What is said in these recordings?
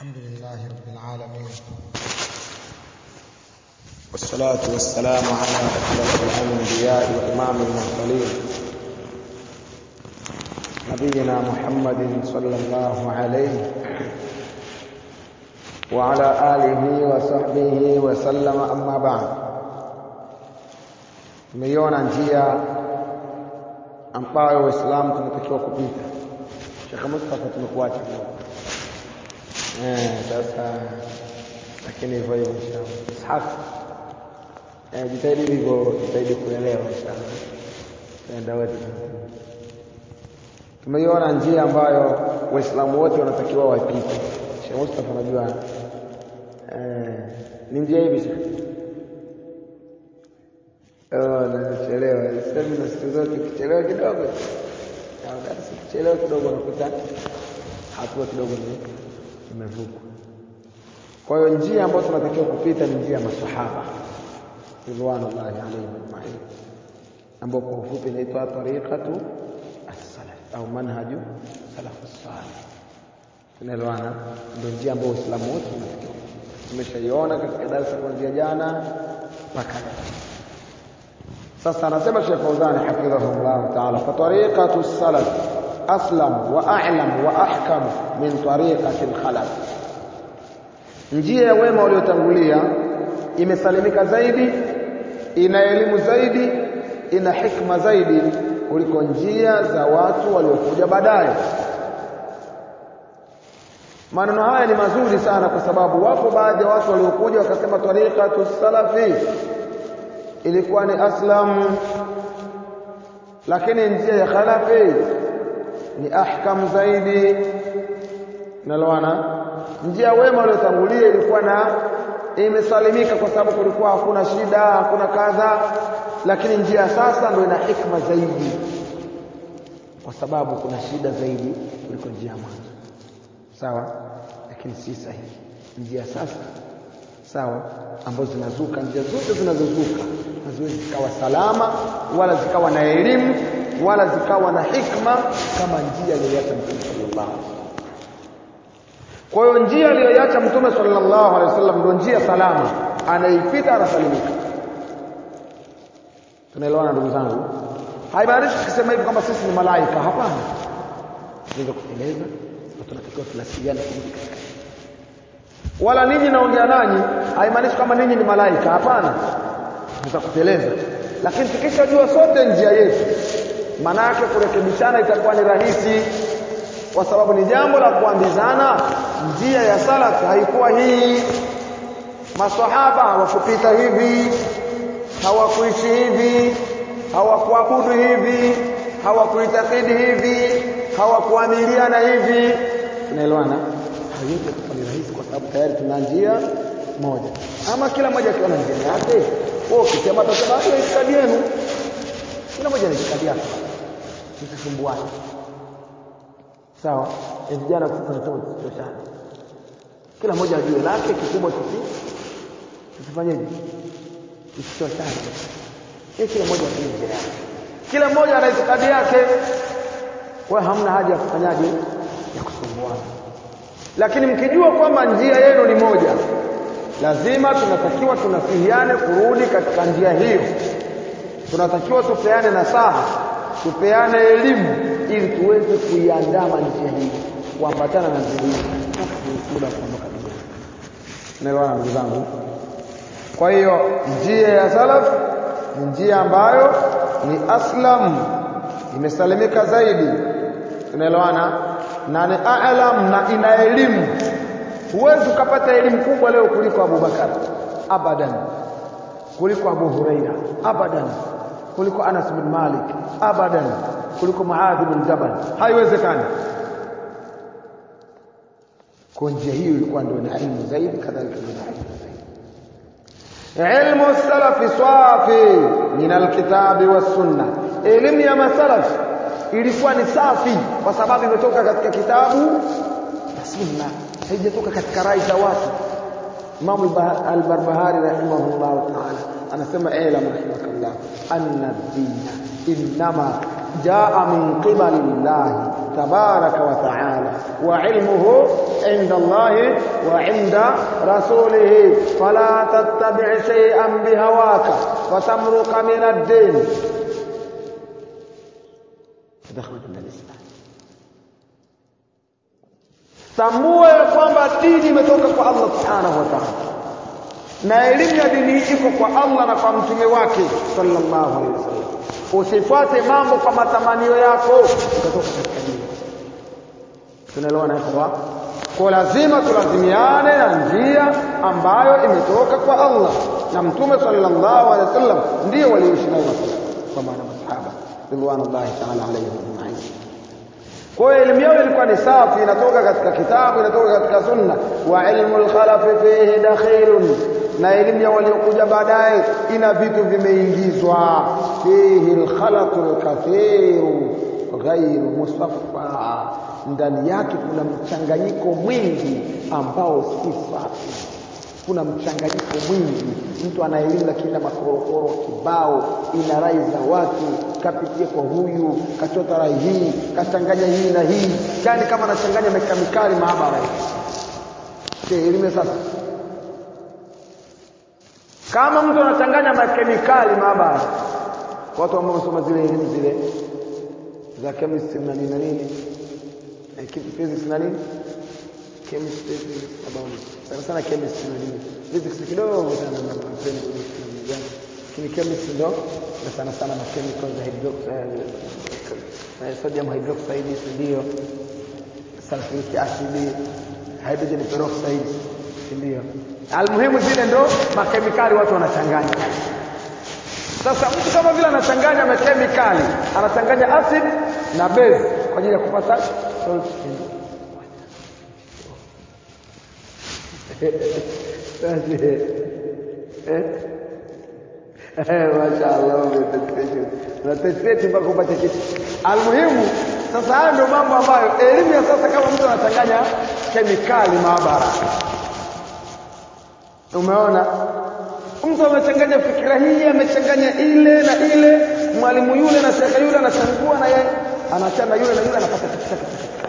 الحمد لله رب العالمين والصلاة والسلام على أشرف الأنبياء وإمام المرسلين نبينا محمد صلى الله عليه وعلى آله وصحبه وسلم أما بعد tumeiona njia ambayo waislamu tunatakiwa kupita shekhe mustafa tumekuacha eh sasa lakini hivyo hivyo inshallah ishaq eh jitahidi hivyo jitahidi kuelewa inshallah tenda wote tumeiona njia ambayo waislamu wote wanatakiwa wapite shekhe mustafa unajua eh ni njia hivi shekhe Oh, nachelewa. Sasa siku zote ukichelewa kidogo au darasa ukichelewa kidogo unakuta hatua kidogo ni imevukwa. Kwa hiyo njia ambayo tunatakiwa kupita ni njia ya masahaba ridwanullahi alaihim ajmain, ambayo kwa ufupi inaitwa tariqatu as-salaf au manhaju salafu salih. Tunaelewana? Ndio njia ambayo Uislamu wote unatakiwa. Tumeshaiona katika darasa kuanzia jana mpaka leo. sasa anasema Sheikh Fauzani hafidhahullah ta'ala fa tariqatu salaf aslam wa a'lam wa ahkam min tariqati al-khalaf njia ya wema waliotangulia imesalimika zaidi ina elimu zaidi ina hikma zaidi kuliko njia za watu waliokuja baadaye maneno haya ni mazuri sana kwa sababu wapo baadhi ya watu waliokuja wakasema tariqatu salafi ilikuwa ni aslam lakini njia ya khalafi ni ahkam zaidi naloana njia wema waliotangulia ilikuwa na imesalimika kwa sababu kulikuwa hakuna shida hakuna kadha lakini njia sasa ndio ina hikma zaidi kwa sababu kuna shida zaidi kuliko njia ya mwanzo sawa lakini si sahihi njia sasa sawa ambazo zinazuka njia zote zinazozuka haziwezi zikawa salama wala zikawa na elimu wala zikawa na hikma kama njia aliyoacha mtume sallallahu alaihi wasallam kwa hiyo njia aliyoacha mtume sallallahu alaihi wasallam ndio njia salama anaipita anasalimika tunaelewana ndugu zangu haimaanishi tukisema hivi kwamba sisi ni malaika hapana tunaweza kuteleza tunatakiwa tunasiliana kurudi katika wala ninyi naongea nanyi haimaanishi kama ninyi ni malaika hapana tutakuteleza lakini tukishajua sote njia yetu maana yake kurekebishana itakuwa ni rahisi kwa sababu ni jambo la kuambizana njia ya salaf haikuwa hii maswahaba hawakupita hivi hawakuishi hivi hawakuabudu hivi hawakuitakidi hivi hawakuamiliana hivi tunaelewana haiwezi kuwa ni rahisi kwa sababu tayari tuna njia moja ama kila mmoja akiwa na njia yake wewe ukisema atasema hiyo itikadi yenu kila mmoja na itikadi yake msisumbuane sawa e vijana sasa tunasema tusichoshane kila mmoja ajue lake kikubwa tusi tusifanyeje tusichoshane eh kila mmoja ajue njia yake kila mmoja ana itikadi yake kwa hamna haja ya kufanyaje ya kusumbuana lakini mkijua kwamba njia yenu ni moja lazima tunatakiwa tunasihiane kurudi katika njia hiyo tunatakiwa tupeane nasaha tupeane elimu ili tuweze kuiandama njia hii kuambatana na njia hii muda kuondoka duniani naelewana ndugu zangu kwa hiyo njia ya salaf ni njia ambayo ni aslam imesalimika zaidi tunaelewana na ni a'lam na ina elimu huwezi ukapata elimu kubwa leo kuliko Abu Bakar abadan kuliko Abu Huraira abadan kuliko Anas bin Malik abadan kuliko Muadh bin Jabal haiwezekani kwa njia hiyo ilikuwa ndio na ilmu zaidi kadhalika ndio na ilmu zaidi ilmu salafi safi min alkitabi was sunna elimu ya masalaf ilikuwa ni safi kwa sababu imetoka katika kitabu na sunna haijatoka katika rai za watu Imam al-Barbahari rahimahullah ta'ala anasema ilam rahimakallah anna ad-din inma jaa min qibali Allah tabaraka wa ta'ala wa ilmuhu inda Allahi wa inda rasulihi fala tattabi' shay'an bihawaka fatamruqa min ad-din تدخل من الإسلام tambua ya kwamba dini imetoka kwa Allah subhanahu wa ta'ala na elimu ya dini iko kwa Allah na kwa mtume wake sallallahu alaihi wasallam usifuate mambo kwa matamanio yako utatoka katika dini tunaelewana kwa kwa lazima tulazimiane na njia ambayo imetoka kwa Allah na mtume sallallahu alaihi wasallam ndio walioishi nayo kwa maana masahaba ridwanullahi ta'ala alaihim ajma'in kwa hiyo elimu yao ilikuwa ni safi inatoka katika kitabu inatoka katika sunna wa ilmu al-khalafi fihi dakhilun na elimu ya waliokuja baadaye ina vitu vimeingizwa fihi al-khalatu al-kathiru ghairu musaffa ndani yake kuna mchanganyiko mwingi ambao si safi kuna mchanganyiko mwingi mtu ana elimu lakini na makorokoro kibao ina rai za watu kapitia kwa huyu kachota rai hii kachanganya hii na hii yani kama anachanganya mekemikali maabara hii elimu sasa kama mtu anachanganya makemikali maabara watu ambao wamesoma zile elimu zile za chemistry na nini na nini physics na nini chemistry physics na biology sana sana chemistry na nini physics kidogo sana na mapeni gani lakini chemistry ndo na sana sana na chemicals za hydroxide sodium hydroxide ndio sulfuric acid hydrogen peroxide ndio almuhimu zile ndo makemikali watu wanachanganya sasa mtu kama vile anachanganya makemikali anachanganya acid na base kwa ajili ya kupata salt Mashaallah unatetreti mpaka upate kitu. Almuhimu sasa hayo ndio mambo ambayo elimu ya sasa kama mtu anachanganya kemikali maabara. Umeona? Mtu amechanganya fikira hii, amechanganya ile na ile, mwalimu yule na shekhe yule anachangua na yeye anachana yule na yule anapata kitu chake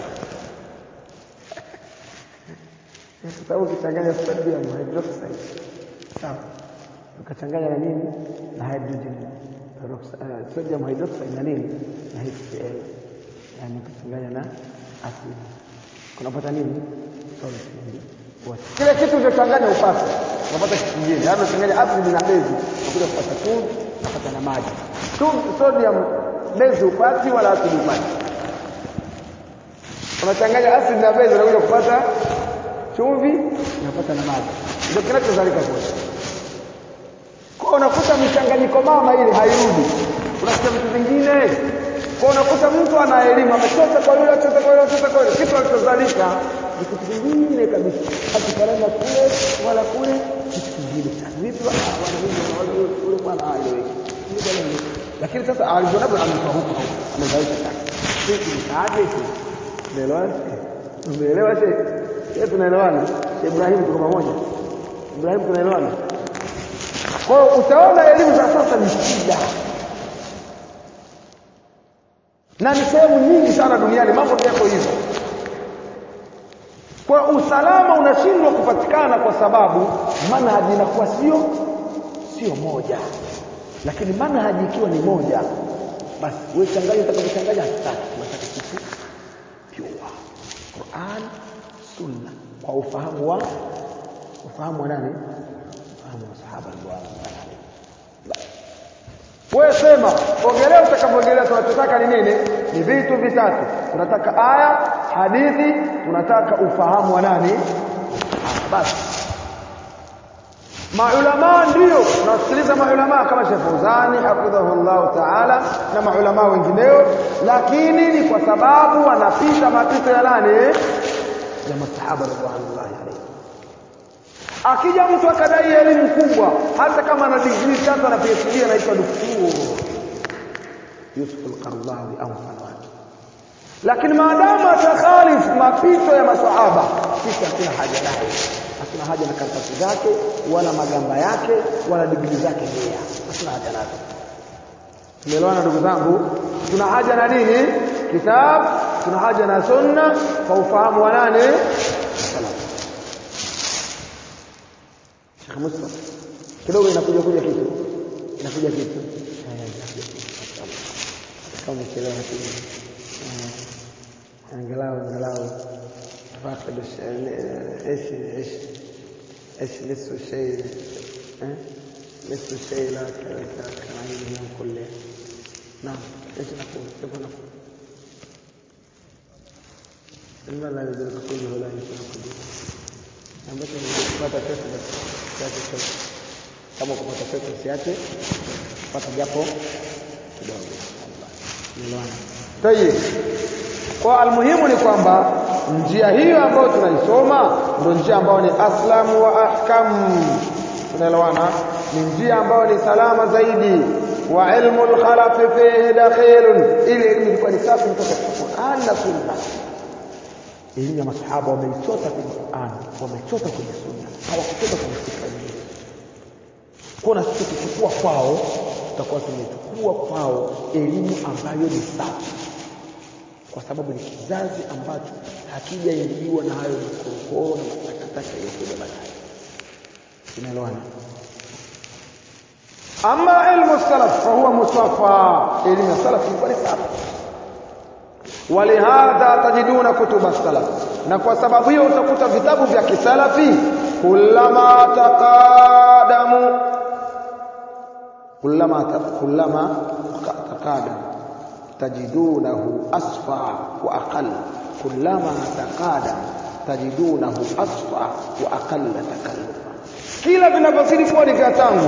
kwa sababu ukichanganya sodium hydroxide sawa ukachanganya na nini na hydrogen peroxide uh, sodium hydroxide na nini na HCl yani ukachanganya na asidi kunapata nini salt kile kitu ulichochanganya upate unapata kitu kingine yani unachanganya asidi na base unakuja kupata chumvi unapata na maji chumvi sodium base upati wala asidi upati unachanganya asidi na base unakuja kupata chumvi unapata na maji ndio kinachozalika kule kwa unakuta mchanganyiko mama ile hairudi unakuta vitu vingine kwa unakuta mtu ana elimu amechota kwa yule achota kwa yule achota kwa yule kitu alichozalika ni kitu kingine kabisa akifanana kule wala kule kitu kingine vipi wana hivi ule bwana aeleweki lakini sasa alivyonapo ametoa huko amezalisha sasa sisi mtaaje hivi umeelewana umeelewa shehe sisi tunaelewana Ibrahim tuko pamoja Ibrahim tunaelewana kwa hiyo utaona elimu za sasa ni shida na ni sehemu nyingi sana duniani mambo yako hivyo kwa usalama unashindwa kupatikana kwa sababu manhaji inakuwa sio sio moja lakini manhaji ikiwa ni moja basi wewe changanya utakapochanganya hataki unataka kitu pure Qur'an sunna kwa ufahamu wa ufahamu wa nani ufahamu wa sahaba radhiallahu wewe sema ongelea utakapoongelea tunachotaka ni nini ni vitu vitatu tunataka aya hadithi tunataka ufahamu wa nani basi maulama ndio tunasikiliza maulama kama Sheikh Fawzani hafidhahullah ta'ala na maulama wengineo lakini ni kwa sababu wanapita mapito ya nani ya masahaba radhiallahu alayhi akija mtu akadai elimu kubwa hata kama ana degree tatu na PhD anaitwa daktari Yusuf al-Qaradawi au mfano wake lakini maadamu atakhalif mapito ya maswahaba sisi hatuna haja naye hatuna haja na karatasi zake wala magamba yake wala digrii zake mia hatuna haja nazo tumeelewana ndugu zangu tuna haja na nini kitabu tuna haja na sunna kwa ufahamu wa nane salaf Sheikh Mustafa kidogo inakuja kuja kitu inakuja kitu eh inakuja kitu kama umechelewa lakini angalau angalau فاقد ايش ايش ايش نصف الشيء نصف الشيء لا كان عينه من كله نعم ايش نقول كيف نقول لما لا يدرك كله لا يدرك كله ambacho kupata pesa basi siache chote kama kupata pesa siache kupata japo kidogo elewana tayeb kwa almuhimu ni kwamba njia hiyo ambayo tunaisoma ndio njia ambayo ni aslam wa ahkam tunaelewana ni njia ambayo ni salama zaidi wa ilmu al-khalaf fihi dakhilun ili elimu ilikuwa ni safi kutoka kwa Qur'an na Sunna elimu ya masahaba wameichota kwenye Qur'an wamechota kwenye Sunna hawakuchota kwenye fikra nyingine kuna sisi tukichukua kwao tutakuwa tumechukua kwao elimu ambayo ni safi kwa sababu ni kizazi ambacho hakijaingiliwa na hayo makorokoro na matakataka yaliyokuja baadaye tunaelewana ama ilmu salaf fahuwa musafa elimu ya salaf ilikuwa ni safi ولهذا تجدون كتب السلف na kwa sababu hiyo utakuta vitabu vya kisalafi kullama taqadamu kullama kullama taqadamu tajidunahu asfa wa aqall kullama taqadam tajidunahu asfa wa aqall takallufa kila vinavyozidi kuwa ni vya tangu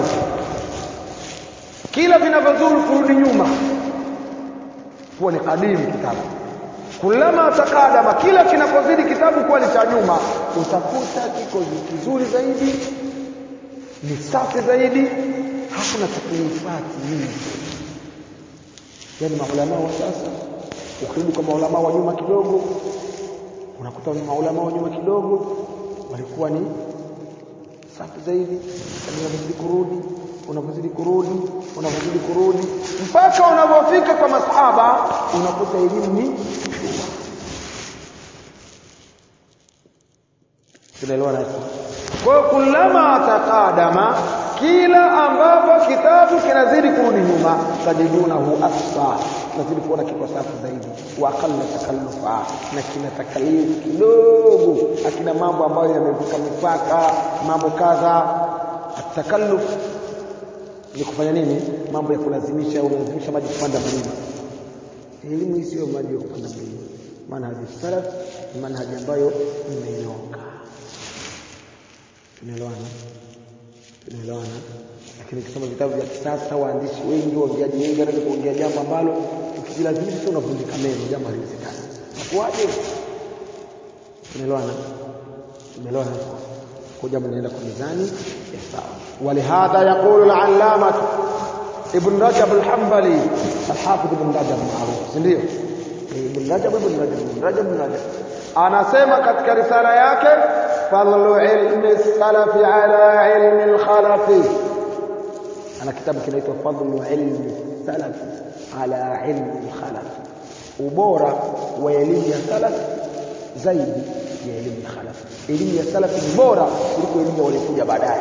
kila vinavyozuru kurudi nyuma kuwa ni kadimu kitabu kulama takadama kila kinapozidi kitabu kuwa ni cha nyuma utakuta kiko kizuri zaidi ni safi zaidi hakuna taklifati nyingi yani maulama wa sasa ukirudi kwa maulama wa nyuma kidogo unakuta maulama wa nyuma kidogo walikuwa ni safi zaidi unavyozidi kurudi unavyozidi kurudi unavyozidi kurudi mpaka unavyofika kwa masahaba unakuta elimu ni tunaelewana kwa hiyo kulama taqadama kila ambapo kitabu kinazidi kurudi nyuma tajidunahu asfa tunazidi kuona kiko safi zaidi wa aqalla takallufa na kina takalifu kidogo akina mambo ambayo yamevuka mipaka mambo kadha atakalluf ni kufanya nini mambo ya kulazimisha unalazimisha maji kupanda mlima elimu hii sio maji ya kupanda mlima manhaji salaf ni manhaji ambayo imenyoka tunaelewana tunaelewana lakini ukisoma vitabu vya kisasa waandishi wengi waongeaji wengi wanaweza kuongea jambo ambalo ukijilazimisha tu unavunjika meno jambo haliwezekani nakuwaje tunaelewana tunaelewana kwa jambo linaenda kwa mizani ya sawa ولهذا يقول العلامة ابن رجب الحنبلي الحافظ ابن رجب معروف ndio ابن رجب ابن رجب ابن رجب ابن رجب anasema katika risala yake fadlu ilmi salafi ala ilmi alkhalafi ana kitabu kinaitwa fadlu ilmi salafi ala ilmi alkhalafi ubora wa elimu ya salaf zaidi ya elimu ya khalaf elimu ya salaf ni bora kuliko elimu ya waliokuja baadaye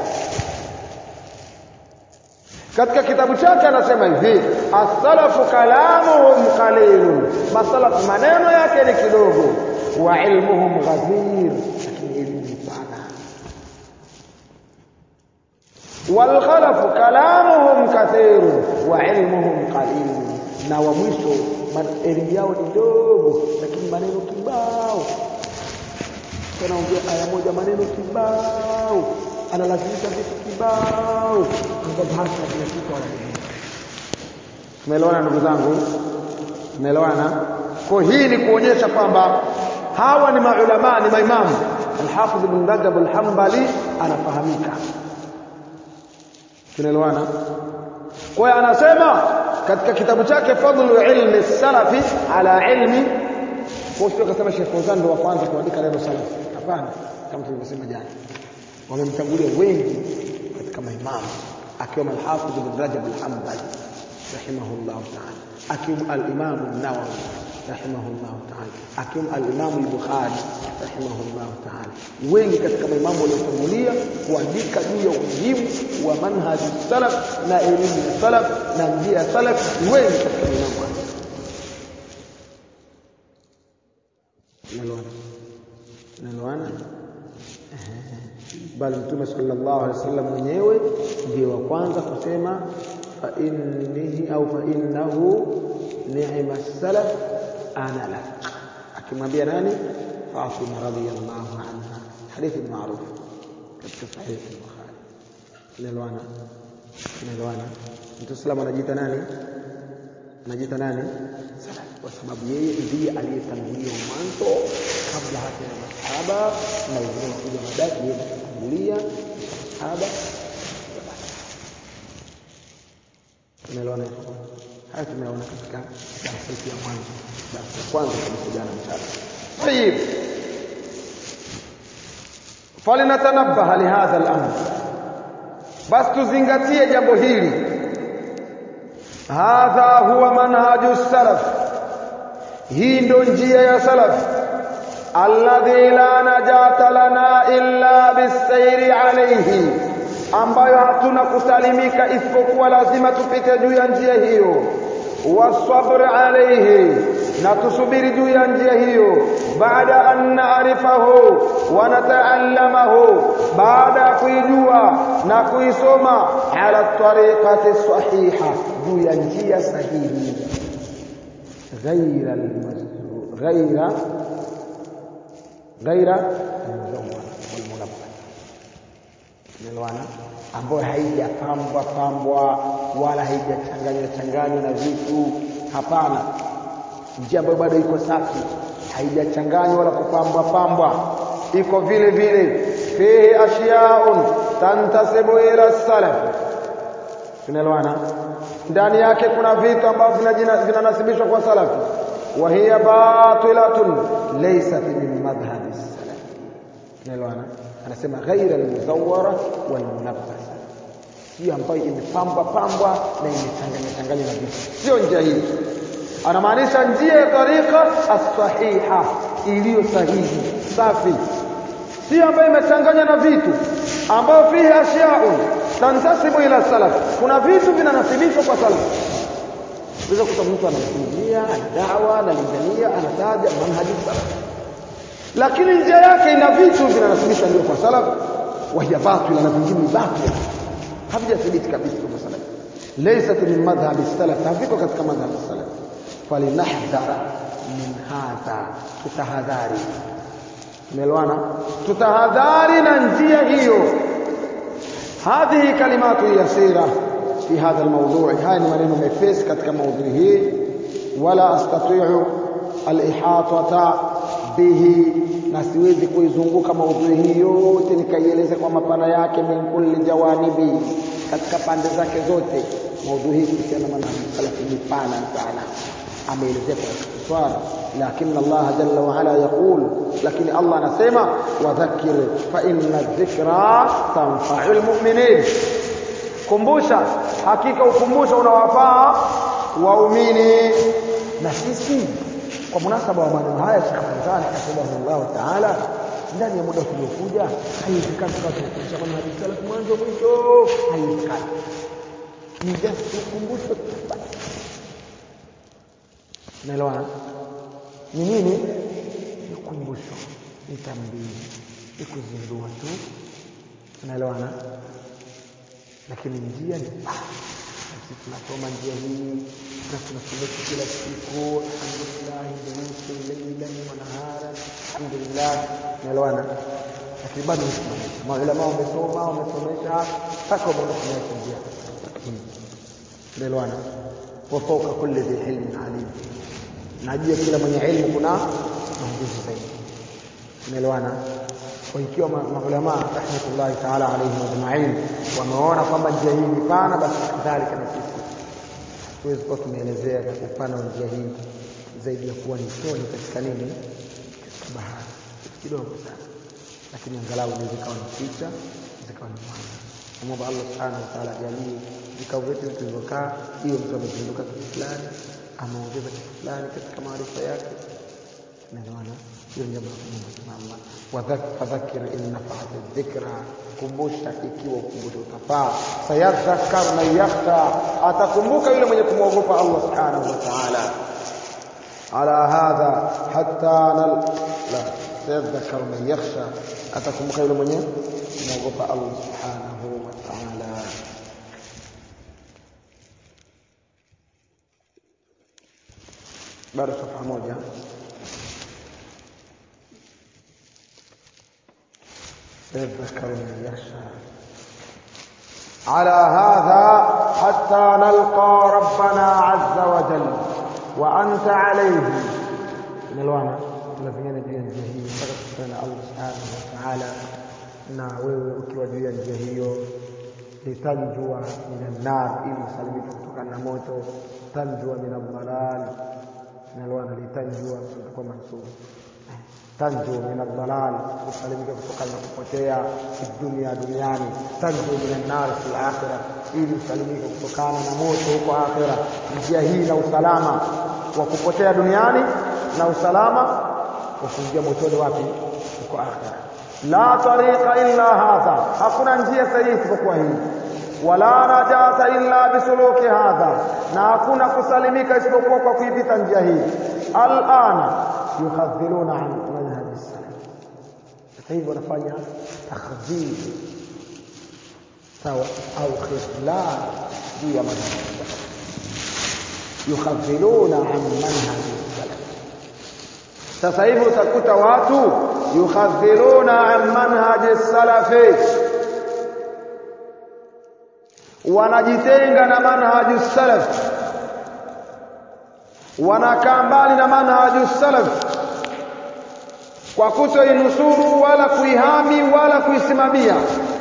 katika kitabu chake anasema hivi as-salafu kalamuhum qalilun masalaf maneno yake ni kidogo wa ilmuhum ghazir lakini elimu ni pana wal khalafu kalamuhum kathirun wa ilmuhum qalilun na wa mwisho elimu yao ni ndogo lakini maneno kibao anaongea aya moja maneno kibao analazimisha vitu kibao ambavyo hasa kila kitu anajua tumeelewana ndugu zangu tumeelewana kwa hii ni kuonyesha kwamba hawa ni maulama ni maimamu Al-Hafidh Ibn Rajab Al-Hanbali anafahamika tunaelewana kwa hiyo anasema katika kitabu chake fadlu ilmi salafi ala ilmi kwa hiyo akasema Sheikh Fauzan ndio wa kwanza kuandika neno salafi hapana kama tulivyosema jana wamemtangulia wengi katika maimamu akiwemo al-Hafidh Ibn Rajab al-Hanbali rahimahullah ta'ala akiwemo al-Imam an-Nawawi rahimahullahu ta'ala akim al-Imam al-Bukhari rahimahullahu ta'ala wengi katika maimamu waliotangulia kuandika juu ya umuhimu wa manhaji salaf na elimu ya salaf na njia ya salaf ni wengi katika maimamu hao naloana naloana bali mtume sallallahu alaihi wasallam mwenyewe ndiye wa kwanza kusema fa innihi au fa innahu ni'ma salaf ana lak akimwambia nani Fatima radhiyallahu anha hadithi maarufu katika sahihi al-Bukhari naloana naloana mtume sallallahu anajiita nani anajiita nani salaf kwa sababu yeye ndiye aliyetangulia mwanzo kabla hata ya masahaba na wengine wakuja baadaye yeye alitangulia masahaba tumeelewana haya tumeona katika darasa ya mwanzo darasa la kwanza kabisa jana mchana طيب فلنتنبه لهذا الامر basi tuzingatie jambo hili hadha huwa manhaju salaf hii ndo njia ya salaf alladhi la najata lana illa bisairi alayhi ambayo hatuna kusalimika isipokuwa lazima tupite juu ya njia hiyo wasabr alayhi na tusubiri juu ya njia hiyo baada an naarifahu wa nataallamahu baada ya kuijua na kuisoma ala tariqati sahiha juu ya njia sahihi ghaira almazkur ghaira ghaira almuzawwar walmunabbah nilwana ambayo haijapambwa pambwa wala haijachanganywa changanywa na vitu hapana njia ambayo bado iko safi haijachanganywa wala kupambwa pambwa iko vile vile fihi ashiyaun tantasibu ila salaf tunaelewana ndani yake kuna vitu ambavyo vinanasibishwa kwa salafi wa hiya batilatun laysat min madhhabi salaf tunaelewana anasema ghaira almuzawwara walmunabbas sio ambayo imepambwa pambwa na imechanganywa changanywa na vitu sio njia hii anamaanisha njia ya tariqa as-sahiha iliyo sahihi safi si ambayo imechanganywa na vitu ambayo fihi ashiyaun tantasibu ila salaf kuna vitu vinanasibishwa kwa salaf unaweza kuta mtu anazungumzia dawa analingania anataja manhaji salaf lakini njia yake ina vitu vinanasibishwa ndio kwa salaf wahiya batila na vingine ni batila havijathibiti kabisa kwa salaf laysat min madhhabi salaf haviko katika madhhabi salaf falinahdhara min hadha tutahadhari tumeelewana tutahadhari na njia hiyo hadhihi kalimatu yasira fi hadha almawdu' haya ni maneno mepesi katika maudhui hii wala astati'u alihatata bihi na siwezi kuizunguka maudhui hii yote nikaieleza kwa mapana yake min kulli jawanibi katika pande zake zote maudhui hii kuhusiana na manhaji salafi ni pana sana ameelezea kwa ikhtisar lakini Allah jalla wa ala yaqul lakini Allah anasema wadhakkir fa inna dhikra tanfa'ul mu'minin kumbusha hakika ukumbusho unawafaa waumini na sisi kwa munasaba wa maneno haya Sheikh Fawzan rahimahullah ta'ala ndani ya muda tuliokuja haiwezekani tukazungumza kwa hadithi salaf mwanzo mwisho haiwezekani ni just ukumbusho Unaelewana? Ni nini? Ni kumbusho, ni tambii, ni kuzindua tu. Unaelewana? Lakini njia ni sisi tunasoma njia hii na tunasomesha kila siku, alhamdulillah, durusu laylan wa naharan, alhamdulillah. Unaelewana? Lakini bado tunasimamisha. Maulama wamesoma, wamesomesha mpaka wameona njia. Unaelewana? wa fawqa kulli dhi ilmin alim na juu ya kila mwenye elimu kuna maongozi zaidi umeelewana kwa ikiwa maulama rahmatullahi taala alaihim ajmain wameona kwamba njia hii ni pana basi kadhalika na sisi tuwezi kuwa tumeelezea upana wa njia hii zaidi ya kuwa ni toni katika nini katika bahari kitu kidogo sana lakini angalau ni zikawa ni picha zikawa ni mwana namwomba allah subhanahu wa taala ajalie vikao vyetu tulivyokaa hiyo mtu amezinduka kitu fulani ameongeza kitu fulani katika maarifa yake naelewana hiyo jambo la kumwomba Allah wadhakir in nafa'at dhikra kumbusha ikiwa ukumbusho utafaa sayadhakkar man yakhsha atakumbuka yule mwenye kumwogopa Allah subhanahu wa ta'ala ala hadha hatta nal la sayadhakkar man yakhsha atakumbuka yule mwenye kumwogopa Allah subhanahu wa ta'ala bado safha moja يذكر من يخشى على هذا حتى نلقى ربنا عز وجل وأنت عليه نلوانا tunapigana juu ya njia hiyo mpaka kukutana na Allah subhanahu wa ta'ala na wewe ukiwa juu ya njia hiyo litanjua minan nar ili usalimike kutokana na moto tanjua min aldhalal nalwana litanjua kwa mansub tanju min aldhalal usalimike kutokana na kupotea fi dunia duniani tanju min annar fi akhirah ili usalimike kutokana na moto huko akhira njia hii na usalama wa kupotea duniani na usalama wa kuingia motoni wapi huko akhira la tariqa illa hadha hakuna njia sahihi isipokuwa hii wala najata illa bisuluki hadha na hakuna kusalimika isipokuwa kwa kuipita njia hii alana yukhadhiluna an manhaji salaf sasa hivi wanafanya takhdhil sawa au khidlan juu ya manhaji salaf yukhadhiluna an manhaji salaf sasa hivi utakuta watu yukhadhiluna an manhaji salafi wanajitenga na manhaju salaf wanakaa mbali na manhaju salaf kwa kutoinusuru wala kuihami wala kuisimamia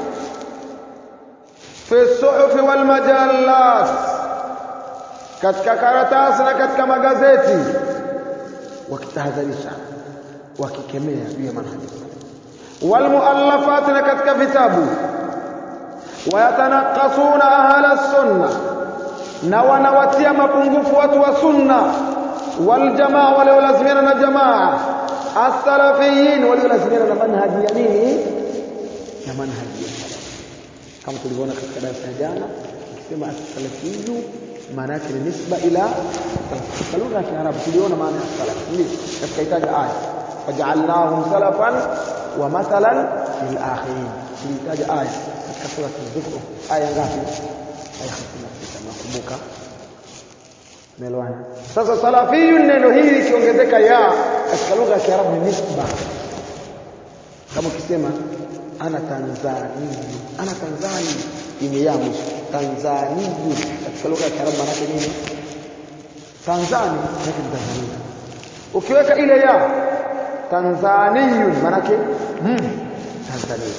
fi suhufi wal majallat katika karatasi na katika magazeti wakitahadharisha wakikemea juu ya manhaju salaf wal muallafat na katika vitabu wayatanakasuna ahla sunna na wanawatia mapungufu watu wa sunna waljamaa waliolazimiana na jamaa as-salafiyin waliolazimiana na manhaji ya nini na manhaji ya salaf kama tulivyoona katika darasa ya jana ukisema as-salafiyu maana yake ni nisba ila katika lugha ya Kiarabu tuliona maana ya salaf ndio katika itaja aya waja'alnahum salafan wa mathalan lil akhirin tulitaja aya katika sura az-zukhruf aya ngapi aya 56 nakumbuka Umeelewana? Sasa salafiyu neno hili likiongezeka ya katika lugha ya Kiarabu ni nisba. Kama ukisema ana Tanzania, ana Tanzania yenye ya mwisho. Tanzania katika lugha ya Kiarabu maana yake nini? Tanzania maana yake Tanzania. Ukiweka ile ya Tanzaniyun maana yake mm, Tanzania.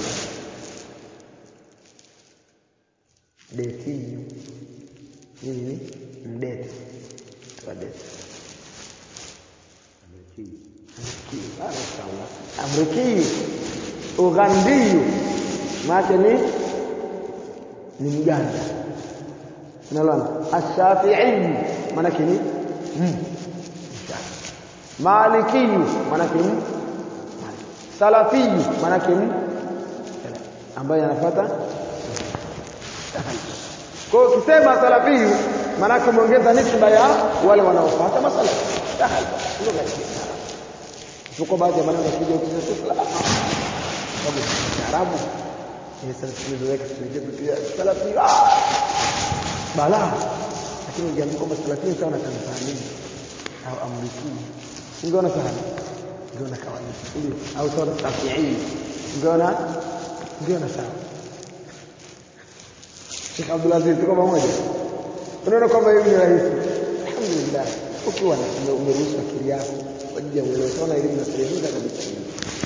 Detiyu nini? Mdete wadete amrikiyu ughandiyu maake ni ni mganda unalona ashafiiyu maanake ni mm. malikiyu maanake ni salafiyu maanake ni ambayo yanafuata kwa hiyo ukisema salafiyu maanake umeongeza nisba ya wale wanaofuata masala sahal lugha ya Kiarabu tuko baadhi ya maneno yakija ukisema sababu Kiarabu ni salafi ndio pia salafi ah bala lakini ukiambiwa kwamba salafi sawa na Tanzania au Amriki ungeona sana ungeona kawaida ndio au sawa na Shafi'i ungeona ungeona sawa Sheikh Abdul Aziz tuko pamoja unaona kwamba hivi ni rahisi alhamdulillah ukiwa umeruhusu akili yako kwa ajili ya uelewa sana elimu inasaidia kabisa hii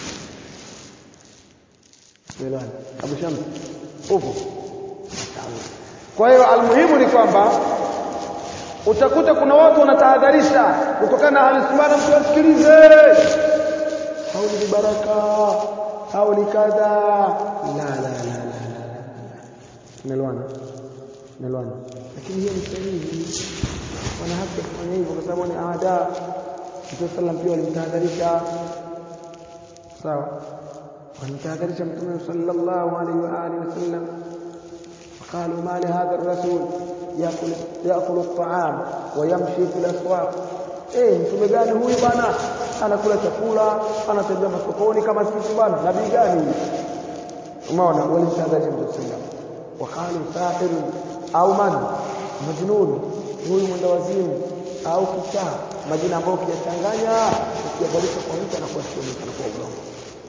Umeelewa? Abu Shams upo kwa hiyo almuhimu ni kwamba utakuta kuna watu wanatahadharisha kutokana na hali sunna mtu asikilize au ni baraka au ni kadha la la la la la umeelewana umeelewana lakini hiyo ni sahihi wana haki ya kufanya hivyo kwa sababu ni ada Mtume sallam pia walimtahadharisha sawa walimtahadharisha Mtume sallallahu alaihi wa alihi wasallam قالوا ما لهذا الرسول ياكل ياكل الطعام ويمشي في الاسواق eh mtume gani huyu bana anakula chakula anatembea masokoni kama sisi bana nabii gani huyu umeona walimtahadharisha Mtume sallam waqalu sahir au man majnun huyu mwenda wazimu au kichaa majina ambayo ukiyachanganya ukiyabadilisha kwa mtu anakuwa sio mtu anakuwa udongo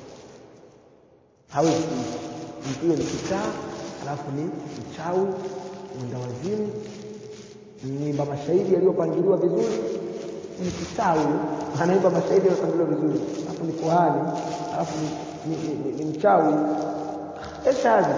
hawezi mtu ni kichaa alafu ni mchawi mwenda wazimu mwimba mashairi yaliyopangiliwa vizuri ni kichawi anaimba mashairi yaliyopangiliwa vizuri alafu ni kuhani alafu ni, ni, ni, ni, ni mchawi eshaji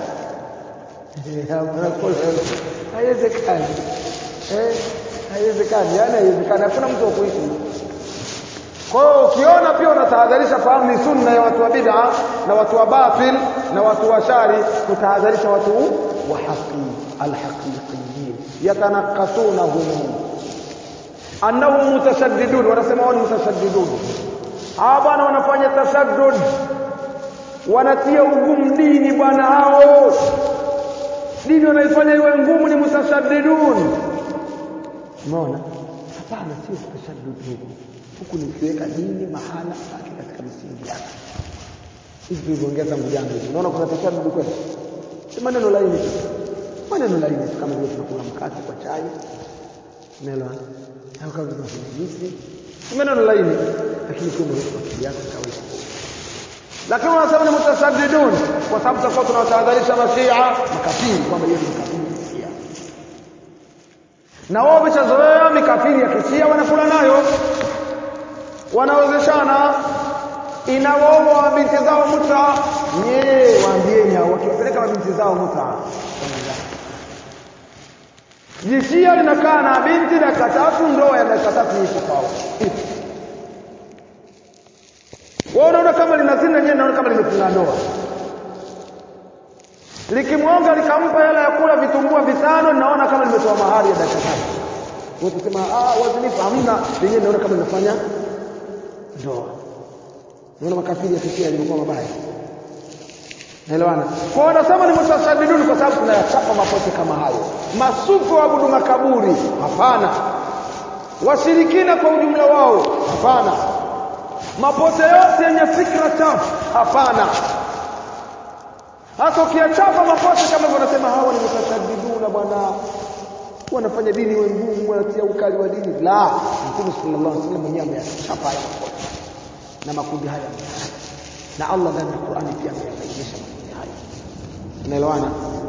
haiwezekani eh haiwezekani yani haiwezekani hakuna mtu wa kuishi kwa hiyo ukiona pia unatahadharisha fahamu ni sunna ya watu wa bid'a na watu wa batil na watu wa shari kutahadharisha watu wa haqi alhaqiqiyin yatanaqasunahum annahum mutashaddidun wanasema wao ni mutashaddidun hawa bwana wanafanya tashaddud wanatia ugumu dini bwana hao dini wanaifanya iwe ngumu ni mutashaddidun umeona hapana sio tashaddud huku huku ni kuweka dini mahala pake katika misingi yake hivi tulivyoongea tangu jana hivi unaona kuna tashaddud kweli si maneno laini tu maneno laini tu kama vile tunakula mkate kwa chai unaelewa au kama tunafanya juisi si maneno laini lakini kwa umeweka akili yako kawaida lakini wanasema ni mutasaddidun kwa sababu tutakuwa tunawatahadharisha mashia makafiri kwamba yeye ni makafiri mashia na wao wameshazoea mikafiri ya kishia wanakula nayo wanaozeshana inawaoa mabinti zao muta nyee waambieni hao wakiwapeleka mabinti zao muta jishia linakaa na binti dakika tatu ndoa ya dakika tatu iko kwao wewe unaona kama linazina nyewe naona kama limefunga ndoa likimwonga likampa hela ya kula vitumbua vitano naona kama limetoa mahari ya dakika tatu wote sema ah wazinifu hamna lenyewe naona kama linafanya ndoa naona makafiri yafikia yalikuwa mabaya Naelewana? Kwa wanasema ni mutasadiduni kwa sababu tunayachapa mapote kama hayo. Masufu waabudu makaburi? Hapana. Washirikina kwa ujumla wao? Hapana. Mapote yote yenye fikra chafu? Hapana. Hata ukiyachapa mapote kama hivyo wanasema hawa ni mutasadiduna bwana. Wanafanya dini iwe ngumu, wanatia ukali wa dini. La, Mtume sallallahu alaihi wasallam mwenyewe ameyachapa haya mapote na makundi haya na Allah ndani ya Qur'ani pia ameyabainisha makundi haya. Unaelewana?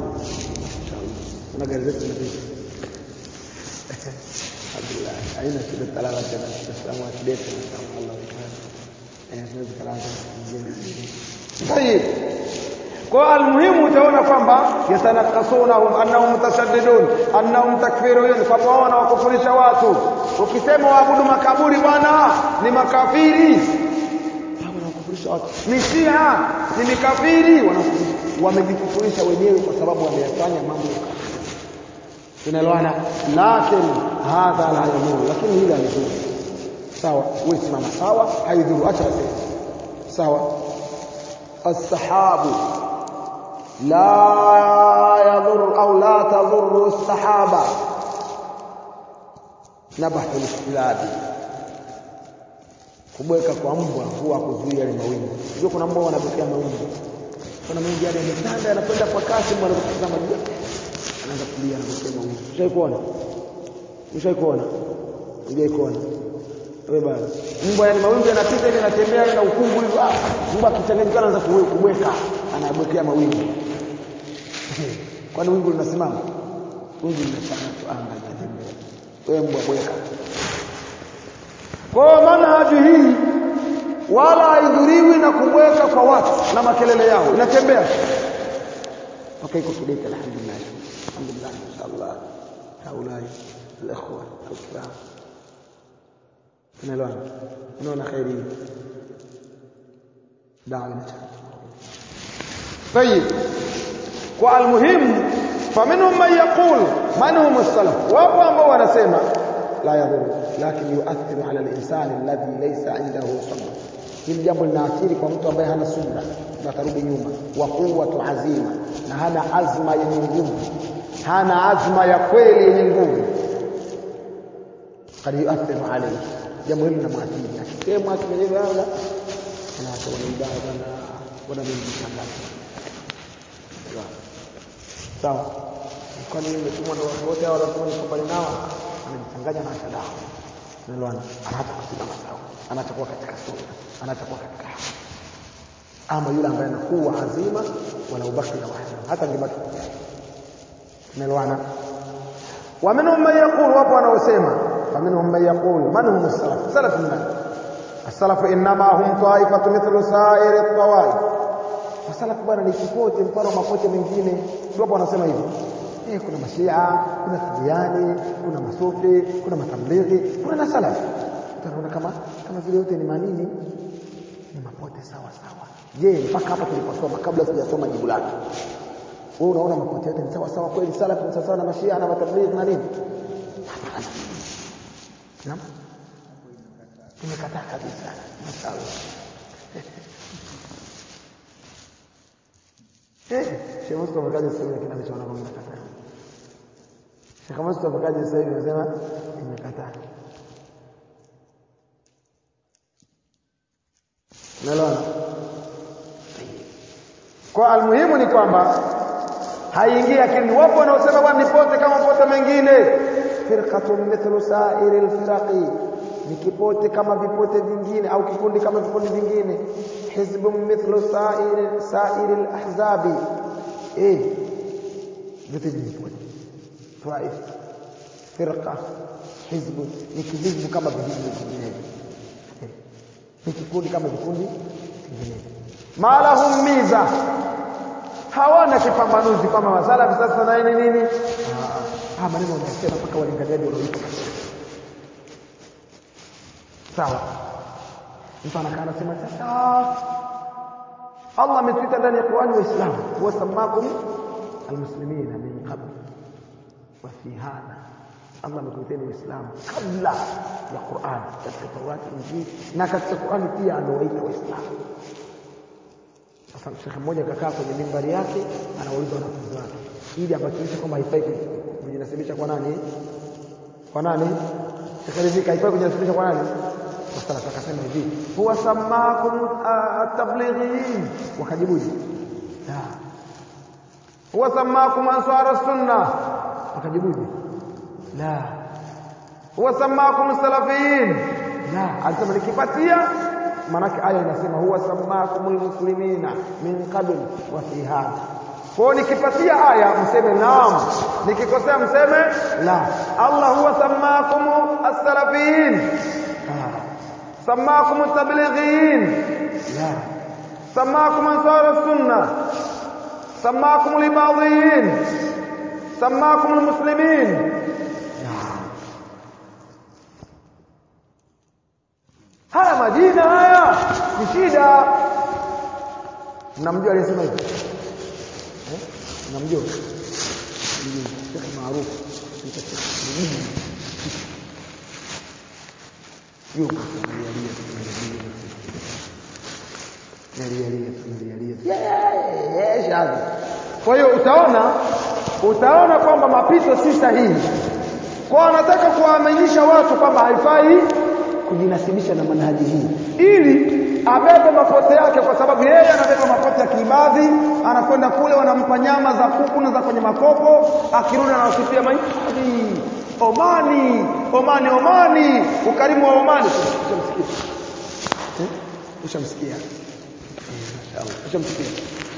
Una gari zetu na vipi? Alhamdulillah. Haina shida talala tena. Tunasamu akidete na Allah subhanahu. Eh, tunaweza kalala Tayeb. Kwa almuhimu utaona kwamba yatanakasunahum annahum mutashaddidun annahum takfirun kwamba wao wanawakufurisha watu ukisema waabudu makaburi bwana ni makafiri wanakufurisha watu ni Shia ni mikafiri wamejikufurisha wenyewe kwa sababu wameyafanya mambo ya kafiri tunaelewana lakini hadha la yamuru lakini hili halidhuru sawa wewe simama sawa haidhuru acha waseme sawa السحاب لا يضر أو لا تضر السحابة نبح الاستلاب kubweka kwa mbwa huwa kuzuia yale mawingu unajua kuna mbwa wanapokea mawingu kuna mawingu yale yametanda yanakwenda kwa kasi mbwa anapotazama juu anaanza kulia anapokea mawingu ushai kuona ushai kuona ujai kuona wewe bana mbwa yani mawingu yanapita ile yanatembea na ukungu hivi ah mbwa akichanganyika anaanza kubweka anabwekea mawingu kwani wingu linasimama wingu linachana tu anga linatembea wewe mbwa bweka kwa manhaji hii wala haidhuriwi na kubweka kwa watu na makelele yao inatembea mpaka iko kidete alhamdulillah alhamdulillah inshallah haulai الاخوه الكرام tunaelewana unaona khairi dawa inataka طيب kwa almuhim faminhum man yaqul man hum as-salaf wapo ambao wanasema la yadhuru lakin yuathiru ala linsani alladhi laysa indahu sabr hili jambo linaathiri kwa mtu ambaye hana subra na atarudi nyuma wa quwwatu azima na hana azma yenye nguvu hana azma ya kweli yenye nguvu kad yuathiru alayhi jambo hili linamwathiri akisema akimenyeza labda anaacha wanaibada bwana bwana mimi mtangaza sawa kwani nimetumwa na watu wote hao lazima nikubali nao ananichanganya na acha dawa unaelewana anaacha kusimama sawa anaacha kuwa katika sunna anaacha kuwa katika haki ama yule ambaye anakuwa azima wala ubaki na wahda hata ngebaki unaelewana wa minhum man yaqul wapo wanaosema wa minhum man yaqul man hum as-salaf salaf min as-salaf inma hum ta'ifatu mithlu sa'ir at-tawaif Masalaf bwana ni kipote mfano wa mapote mengine. Wapo wanasema hivi. Eh, kuna mashia, kuna sufiani, kuna masufi, kuna matablighi, kuna na salaf. Utaona kama kama vile yote ni manini? Ni mapote sawa sawa. Je, mpaka hapa tuliposoma kabla sijasoma jibu lake. Wewe unaona mapote yote ni sawa sawa kweli salaf ni sawa sawa na mashia na matablighi na nini? Hapana. Naam. Tumekataa kabisa. Mashallah. Sheikh Mustafa kaja sasa hivi lakini amechoona kwamba nimekataa. Sheikh Mustafa kaja sasa hivi anasema nimekataa. Unaelewana? Kwa almuhimu ni kwamba haingii akili. Wapo wanaosema bwana nipote kama pote mengine. Firqatun mithlu sa'iri alfiraqi. Ni kipote kama vipote vingine au kikundi kama vikundi vingine. Hizbun mithlu sa'iri sa'iri alahzabi. Eh. Vitu vipote. Taif. Firqa. Hizbu ni kihizbu kama vikundi vingine. Ni kikundi kama vikundi vingine. Malahum miza hawana kipambanuzi kama masalafi sasa na nini nini ah maneno wanasema mpaka walinganiaji wanaoitwa sawa mtu anakaa anasema sasa Allah ametuita ndani ya Qur'ani waislamu wasamakum almuslimina min qabl wa fi hadha Allah ametuiteni waislamu kabla ya Qur'an katika Taurati Injili na katika Qur'ani pia amewaita waislamu sasa shekhe mmoja kakaa kwenye mimbari yake anauliza wanafunzi wake ili abatilishe kwamba haifai kujinasibisha kwa nani kwa nani shekhe rizika haifai kujinasibisha kwa nani sasa akasema hivi huwa samakum at-tablighin wakajibuje la huwa samakum ansar sunna wakajibuje la huwa samakum salafiyin la alisema nikipatia manake aya inasema huwa samakumul muslimina min qabl wa fi hadha kwa nikipatia aya mseme naam nikikosea mseme la Allah huwa samakum as-salafiyin samakum at-tablighin la samakum ansar as-sunnah samakum al-ibadhiyin samakum al-muslimin haya majina haya ni shida mnamjua aliyesema hivi eh mnamjua Sheikh maarufu yuko kwa hiyo utaona utaona kwamba mapito si sahihi kwa anataka kuwaaminisha watu kwamba haifai kujinasibisha na manhaji hii ili abebe mapote yake kwa sababu yeye anabeba mapote ya kiibadhi anakwenda kule wanampa nyama za kuku na za kwenye makopo akirudi anawasifia mahifadhi Omani Omani Omani ukarimu wa Omani ushamsikia eh ushamsikia ushamsikia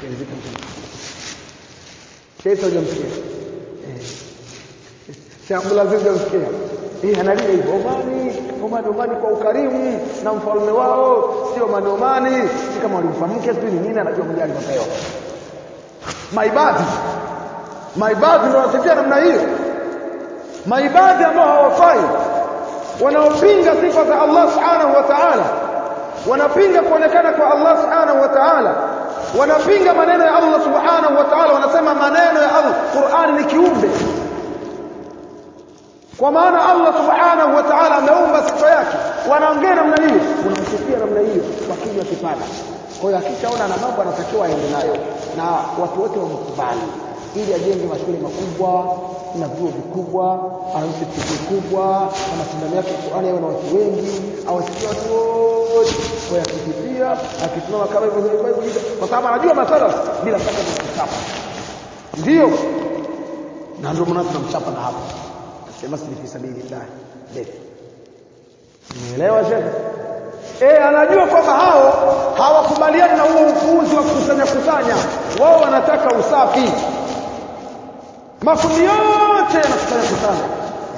Sheikh hujamsikia eh Sheikh Abdulaziz hujamsikia hii analia hivyo Omani Omani Omani kwa ukarimu na mfalme wao sio Omani Omani si kama walimpa mke sio nini anajua mjali mapewa maibadhi maibadhi ndio wanasifia namna hiyo maibadhi ambao hawafai wanaopinga sifa za Allah subhanahu wa ta'ala wanapinga kuonekana kwa Allah subhanahu wa ta'ala wanapinga maneno ya Allah subhanahu wa ta'ala wanasema maneno ya Allah Qur'ani ni kiumbe kwa maana Allah subhanahu wa ta'ala ameumba sifa yake wanaongea namna hiyo unamsifia namna hiyo kwa kinywa kipana kwa hiyo akishaona na mambo anatakiwa aende nayo na watu wote wamkubali ili ajenge mashule makubwa na vyuo vikubwa aanze chuo kubwa na mashindano yake Qur'ani yawe na watu wengi awasikie watu wote kwa yakisifia akisimama kama hivyo hivyo kwa sababu anajua masala bila shaka ni kuchapa ndio na ndio maana tunamchapa na hapa sema si fi sabilillah ndio Umeelewa shekhe? Eh, anajua kwamba hao hawakubaliani na huo upuuzi wa kukusanya kusanya. Wao wanataka usafi. Makundi yote yanakusanya kusanya.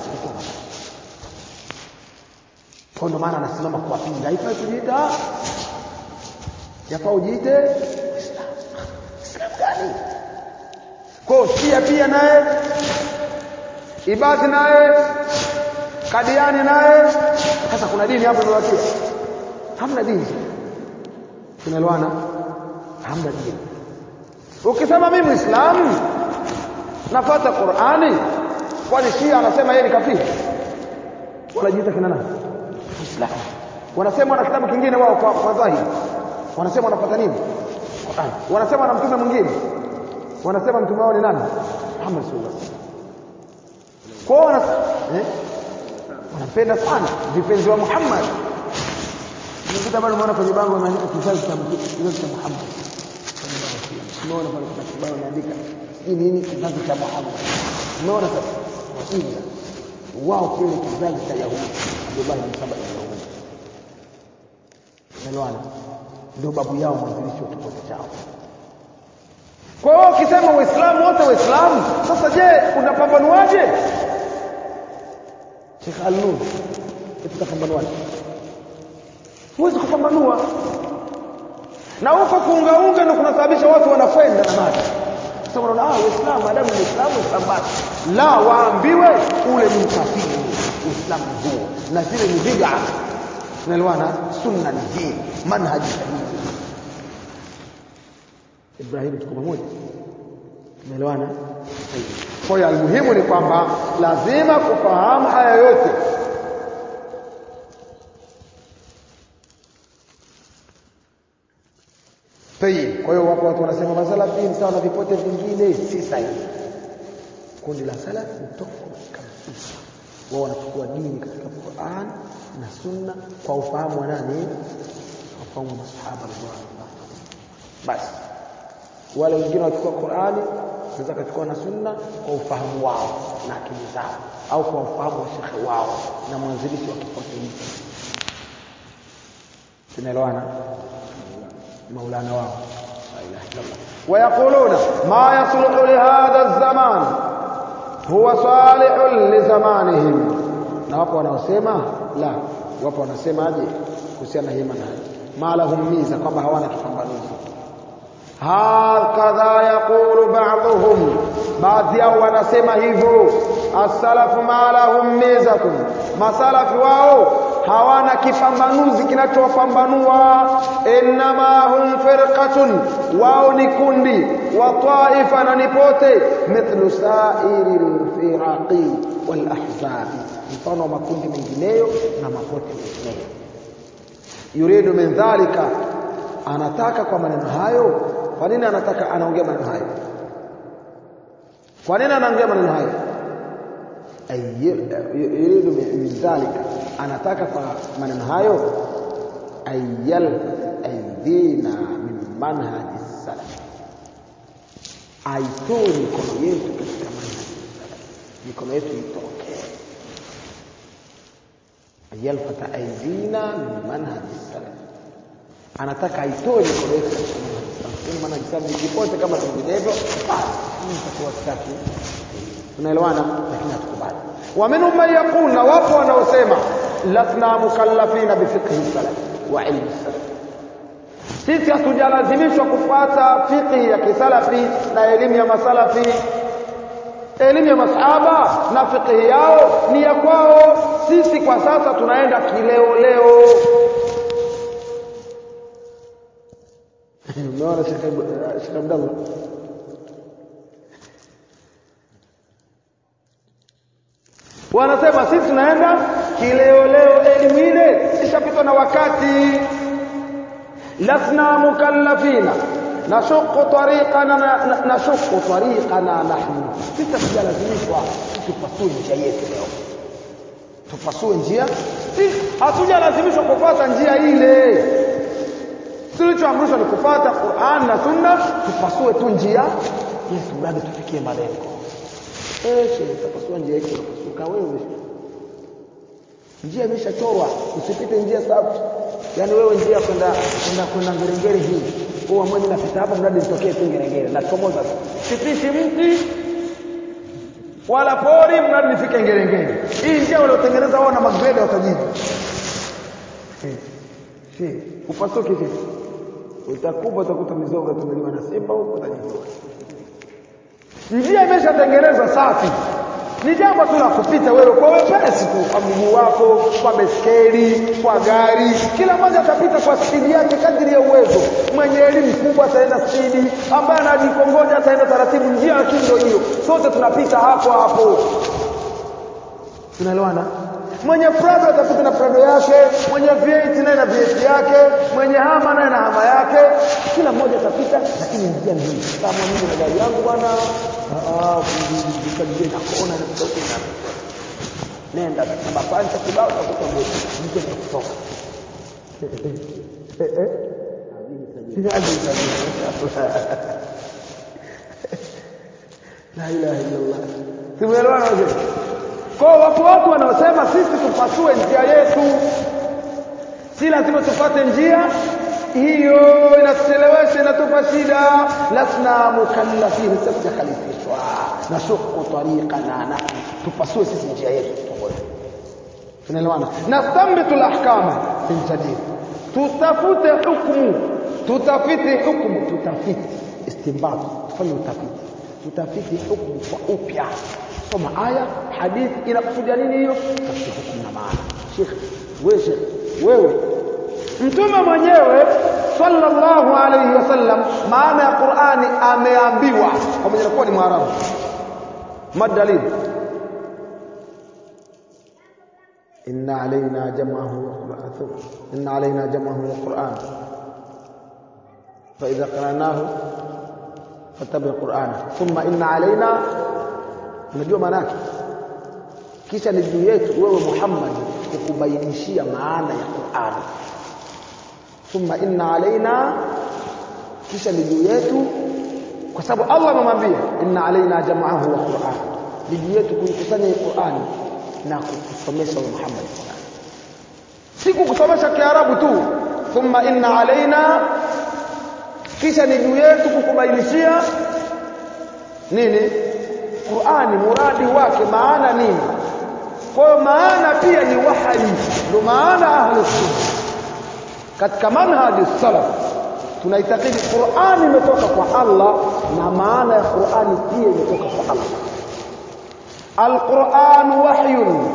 Kwa ndo maana anasimama kuwapinga. Haifai kujiita yafaa ujiite Islam. Islam gani? Kwa Shia pia naye Ibadhi naye Kadiani naye sasa kuna dini hapo imebakia hamna dini tunaelewana hamna dini ukisema mimi muislamu nafuata Qur'ani kwani Shia anasema yeye ni kafiri wanajiita kina nani muislamu wanasema wana kitabu kingine wao kwa, kwa dhahiri wanasema wanafuata nini Qur'ani wanasema wana mtume mwingine wanasema mtume wao ni nani Muhammad sallallahu alaihi wasallam kwao wana eh wanampenda sana vipenzi wa Muhammad Nikuta bado umeona kwenye bango wameandika kizazi cha kizazi cha Muhammad. Umeona pale kuna kibao wameandika hii nini kizazi cha Muhammad. Umeona sasa wajinga wao kile kizazi cha Yahudi Abdullah bin Saba bin Yahudi. Umeelewana? Ndio babu yao mwanzilishi wa kipote chao. Kwa hiyo ukisema Waislamu wote Waislamu, sasa je, unapambanuaje? Sheikh Al-Nur, tutapambanuaje? huwezi kupambanua na huko kuungaunga ndio kunasababisha watu wanakwenda na maji sasa unaona ah uislamu maadamu ni uislamu uislamu basi la waambiwe ule ni ukafiri uislamu huo na zile ni bid'a tunaelewana sunna ni hii manhaji sahihi Ibrahim tuko pamoja tunaelewana kwa hiyo almuhimu ni kwamba lazima kufahamu haya yote Tayib. Kwa hiyo wapo watu wanasema masalafi ni sawa na vipote vingine, si sahihi. Kundi la salafi ni tofauti kabisa. Wao wanachukua dini katika Qur'an na Sunna kwa ufahamu wa nani? Ufahamu wa masahaba radhiallahu Basi wale wengine wachukua Qur'ani wanaweza kuchukua na Sunna kwa ufahamu wao na akili zao au kwa ufahamu wa shekhe wao na mwanzilishi wa kipote hicho. Tunaelewana? مولانا واو لا اله الا الله ويقولون ما يصلح لهذا الزمان هو صالح لزمانهم na wapo wanaosema la wapo wanasemaje kuhusiana hii manhaji ma lahum miza kwamba hawana kipambanuzi hakadha yaqulu ba'dhum baadhi yao wanasema hivyo as-salafu ma lahum mizatun masalafi wao hawana kipambanuzi kinachowapambanua innama hum firqatun wao ni kundi wa taifa na nipote mithlu sairi lfiraqi walahzabi mfano wa makundi mengineyo na mapote mengineyo yuridu min dhalika anataka kwa maneno hayo kwa nini anataka anaongea maneno hayo kwa nini anaongea maneno hayo yuridu min dhalika anataka kwa maneno hayo ayal aidina min manhaji salaf aitoe mikono yetu katika manhaji salaf mikono yetu itokee ayalfata aidina min manhaji salaf anataka aitoe mikono yetu katika manhaji salaf manhaji salaf nikipote kama vinginevyo basi tutakuwa safi tunaelewana lakini hatukubali ومنهم من يقول na wapo wanaosema lasna mukallafina bifiqhi salaf wa ilmi salaf sisi hatujalazimishwa kufuata fiqhi ya kisalafi na elimu ya masalafi elimu ya masahaba na fiqhi yao ni ya kwao sisi kwa sasa tunaenda kileo leo umeona Sheikh Abdallah wanasema sisi tunaenda kileoleo elimu ile ishapitwa na wakati lasna mukallafina nashuqu tariqana nashuqu tariqana nahnu sisi hatujalazimishwa tupasue njia yetu leo tupasue njia si hatujalazimishwa kufuata njia ile tulichoamrishwa ni kufuata Qur'an na Sunna tupasue tu njia yetu mradi tufikie malengo eh shehe utapasua njia yako unapasuka wewe njia imeshachorwa usipite njia safi yani wewe njia kwenda kwenda kwenda ngerengere hii huwa mimi napita hapa mradi nitokee tu ngerengere na chomoza sipiti mti wala pori mradi nifike ngerengere hii njia waliotengeneza wao na magreda watajiji si upasuke vipi utakupa utakuta mizoga tumeliwa na simba huko utajijua njia imeshatengenezwa safi ni jambo tu la kupita wewe kwa wepesi tu kwa mguu wako kwa beskeli kwa gari kila mmoja atapita kwa spidi yake kadri ya uwezo mwenye elimu kubwa ataenda spidi ambaye anajikongoja ataenda taratibu njia lakini ndio hiyo sote tunapita hapo hapo tunaelewana mwenye prado atapita na prado yake mwenye V8 naye na V8 yake mwenye hama naye na hama yake kila mmoja atapita lakini njia ni hii kama mimi na gari yangu bwana vikajie na kona na kutoka na nenda kama pancha kibao utakuta moto mtu atakutoka la ilaha illallah tumeelewana wazee kwa watu watu wanaosema sisi tupasue njia yetu si lazima tupate njia hiyo inatuchelewesha inatupa shida lasna mukallafin sasa khalifishwa nashuku tariqana nahnu tupasue sisi njia yetu tunaelewana nastambitu lahkama min jadid tutafute hukumu tutafiti hukumu tutafiti istinbat tufanye utafiti tutafiti hukumu kwa upya soma aya hadithi inakusudia nini hiyo tafiti hukumu na maana shekh wewe shekh wewe mtume mwenyewe sallallahu alayhi wasallam maana ya Qur'ani ameambiwa pamoja na kuwa ni Mwarabu madalil inna alaina jam'ahu wa qur'anahu inna alaina jam'ahu wa qur'an fa idha qara'nahu fattabi' qur'ana thumma inna alaina unajua maana yake kisha ni juu yetu wewe Muhammad kukubainishia maana ya Qur'ani thumma inna alaina kisha ni juu yetu kwa sababu Allah amemwambia inna alaina jam'ahu wa Qur'an ni juu yetu kuikusanya Qur'ani na kukusomesha wewe Muhammad Qur'an si kukusomesha Kiarabu tu thumma inna alaina kisha ni juu yetu kukubainishia nini Qur'ani muradi wake maana nini kwa hiyo maana pia ni wahayi ndio maana ahlus sunna katika manhaji salaf tunaitakidi Qur'ani imetoka kwa Allah na maana ya Qur'ani pia imetoka kwa Allah Al-Qur'an wahyun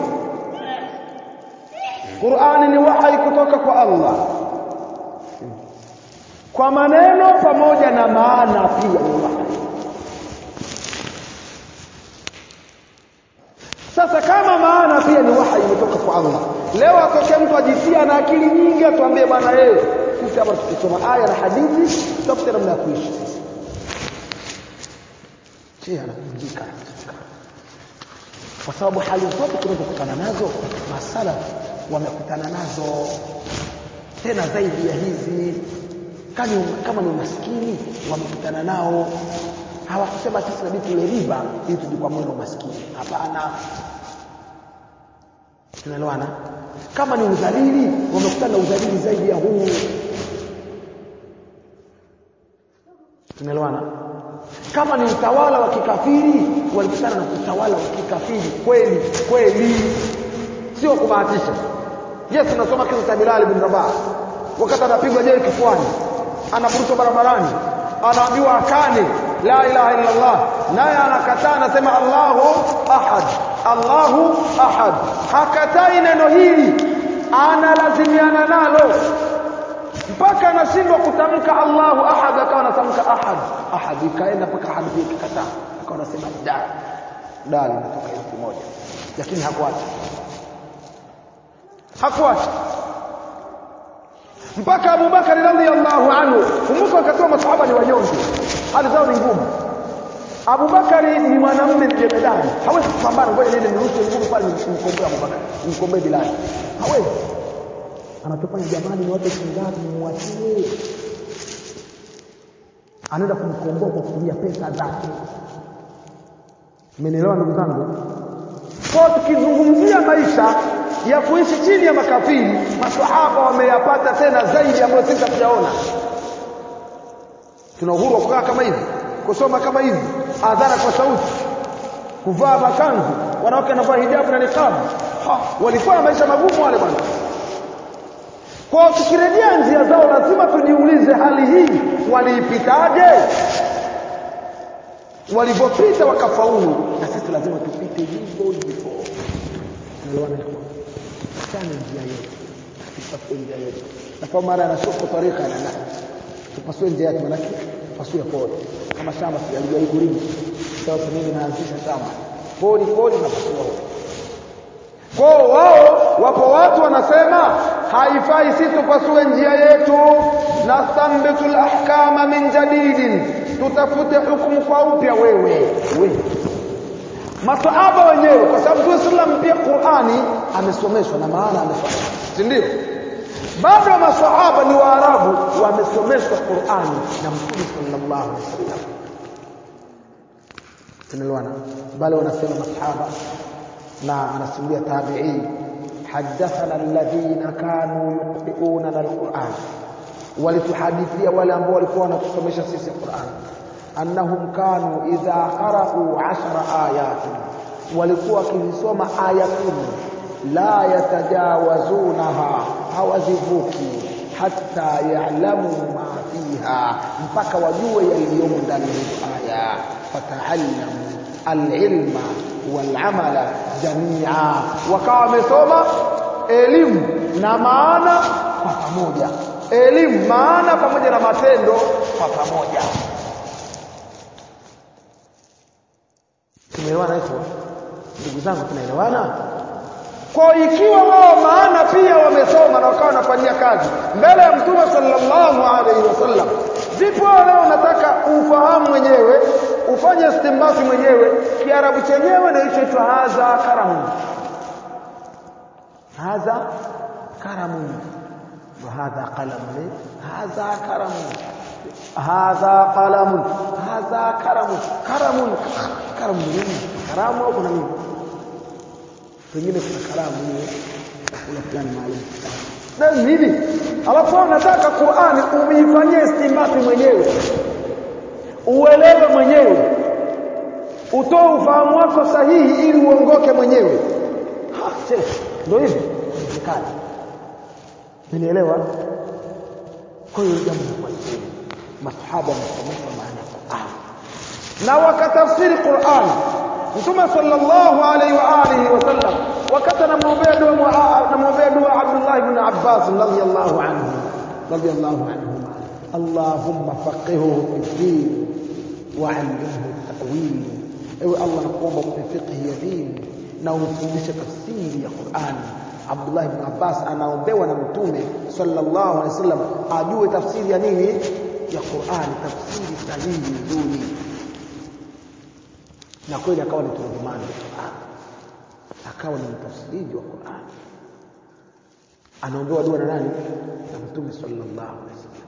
Qur'ani ni wahyi kutoka kwa Allah kwa maneno pamoja na maana pia ni wahyi Sasa kama maana pia ni wahyi imetoka kwa Allah leo atokee mtu ajitia na akili nyingi atuambie bwana yeye sisi hapa tukisoma aya na hadithi tutafuta namna ya kuishi sisi anavunjika kwa sababu hali zote tunazokutana nazo masala wamekutana nazo tena zaidi ya hizi kani kama ni maskini wamekutana nao hawakusema sisi nabidi tule riba ili tujikwamue na umaskini hapana tunaelewana kama ni udhalili wamekutana na udhalili zaidi ya huu tunaelewana kama ni utawala wa kikafiri walikutana na utawala wa kikafiri kweli kweli sio kubahatisha yes tunasoma kisa cha Bilal bin Rabah wakati anapigwa jeri kifuani anaburutwa barabarani anaambiwa akane la ilaha illa Allah naye anakataa anasema Allahu ahad Allahu ahad hakatai neno hili analazimiana nalo mpaka anashindwa kutamka Allahu ahad akawa anatamka ahad ahad ikaenda mpaka ahad ikakataa akawa anasema da da linatoka wakati mmoja lakini hakuacha hakuacha mpaka Abu Bakar radhiallahu anhu kumbuka wakati wa masahaba ni wanyonge hali zao ni ngumu Abu Bakari ni mwanamume mjemedani hawezi kupambana ngoja niende nirushe nguvu pale nimkomboe Abu Bakar nimkomboe Bilal hawezi anachofanya jamani ni watu shingapi muachie anaenda kumkomboa kwa kutumia pesa zake mmenielewa ndugu zangu kwa tukizungumzia maisha ya kuishi chini ya makafiri maswahaba wameyapata tena zaidi ambayo sisi hatujaona tuna uhuru wa kukaa kama hivi kusoma kama hivi adhana kwa sauti kuvaa makanzu wanawake wanavaa hijabu na niqab walikuwa na maisha magumu wale bwana kwa tukirejea njia zao lazima tujiulize hali hii waliipitaje walivyopita wakafaulu na sisi lazima tupite hivyo hivyo unaelewana sana njia yetu tupasue njia yetu na kwa mara anashuka tarika na tupasue njia yetu manake tupasue pole kama shamba sijalijai kulima sasa mimi naanzisha shamba pole pole na pasua kwao wao wapo watu wanasema haifai sisi tupasue njia yetu nasambitu lahkama min jadidin tutafute hukumu kwa upya wewe wewe masahaba wenyewe kwa sababu Mtume sallam pia Qur'ani amesomeshwa na maana amesomeshwa si ndio bado masahaba ni waarabu wamesomeshwa Qur'ani na Mtume sallallahu alaihi wasallam tunaelewana bali wanasema masahaba na anasimulia tabi'i حدثنا الذين كانوا يقرؤوننا القرآن walituhadithia wale ambao walikuwa wanatusomesha sisi Qur'an annahum kanu idha qara'u 10 ayatin walikuwa wakisoma aya kumi la yatajawazunaha hawazivuki hatta ya'lamu ma fiha mpaka wajue yaliyomo ndani ya aya fata'allamu alilma walamala jamia wakawa wamesoma elimu na maana kwa pamoja elimu maana pamoja na matendo kwa pamoja tumeelewana hivyo ndugu zangu tunaelewana kwa ikiwa wao maana pia wamesoma na wakawa wanafanyia kazi mbele ya mtume sallallahu alaihi wasallam vipo leo unataka ufahamu mwenyewe ufanye istimbati mwenyewe kiarabu chenyewe ndio hicho hadha karamun hadha karamun وهذا قلم هذا كرم هذا قلم هذا كرم كرم كرم nini karamu au kuna nini pengine kuna karamu hiyo kuna fulani maalum na nini alafu unataka Qur'ani umeifanyia istimbati mwenyewe uelewe mwenyewe utoe ufahamu wako sahihi ili uongoke mwenyewe ha ndio hivyo inawezekana Unielewa? Kwa hiyo jambo la kwanza masahaba wamesomeshwa maana ya Qur'an na wakatafsiri Qur'an Mtume sallallahu alaihi wa alihi wasallam wakati anamwombea dua anamwombea dua Abdullah ibn Abbas radhiyallahu anhu radhiyallahu anhuma Allahumma faqihuhu fi din wa 'allimhu at-ta'wil ewe Allah nakuomba umpe fiqh ya dini na umfundishe tafsiri ya Qur'an Abdullah ibn Abbas anaombewa na Mtume sallallahu alaihi wasallam ajue tafsiri ya nini ya Qur'an tafsiri sahihi nzuri na kweli akawa ni turjumani wa Qur'an akawa ni mtafsiri wa Qur'an anaombewa dua na nani na Mtume sallallahu alaihi wasallam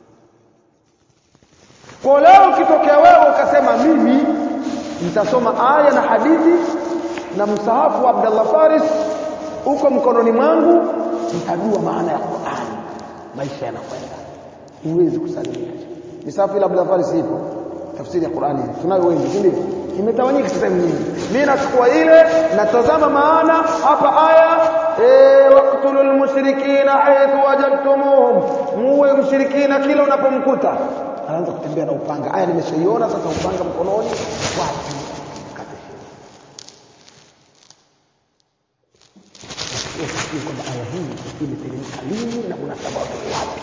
kwa leo ukitokea wewe ukasema mimi nitasoma aya na hadithi na msahafu wa Abdullah Faris uko mkononi mwangu nitajua maana ya Qur'an maisha yanakwenda huwezi kusalimika misafu ila Abdullah Faris ipo tafsiri ya Qur'ani tunayo wengi si ndio imetawanyika sehemu nyingi mimi nachukua ile natazama maana hapa aya eh waqtulul mushrikina haythu wajadtumuhum muwe mshirikina kila unapomkuta anaanza kutembea na upanga aya nimeshaiona sasa upanga mkononi wapi usikie kwamba aya hii imeteremka lini na munasaba wake wapi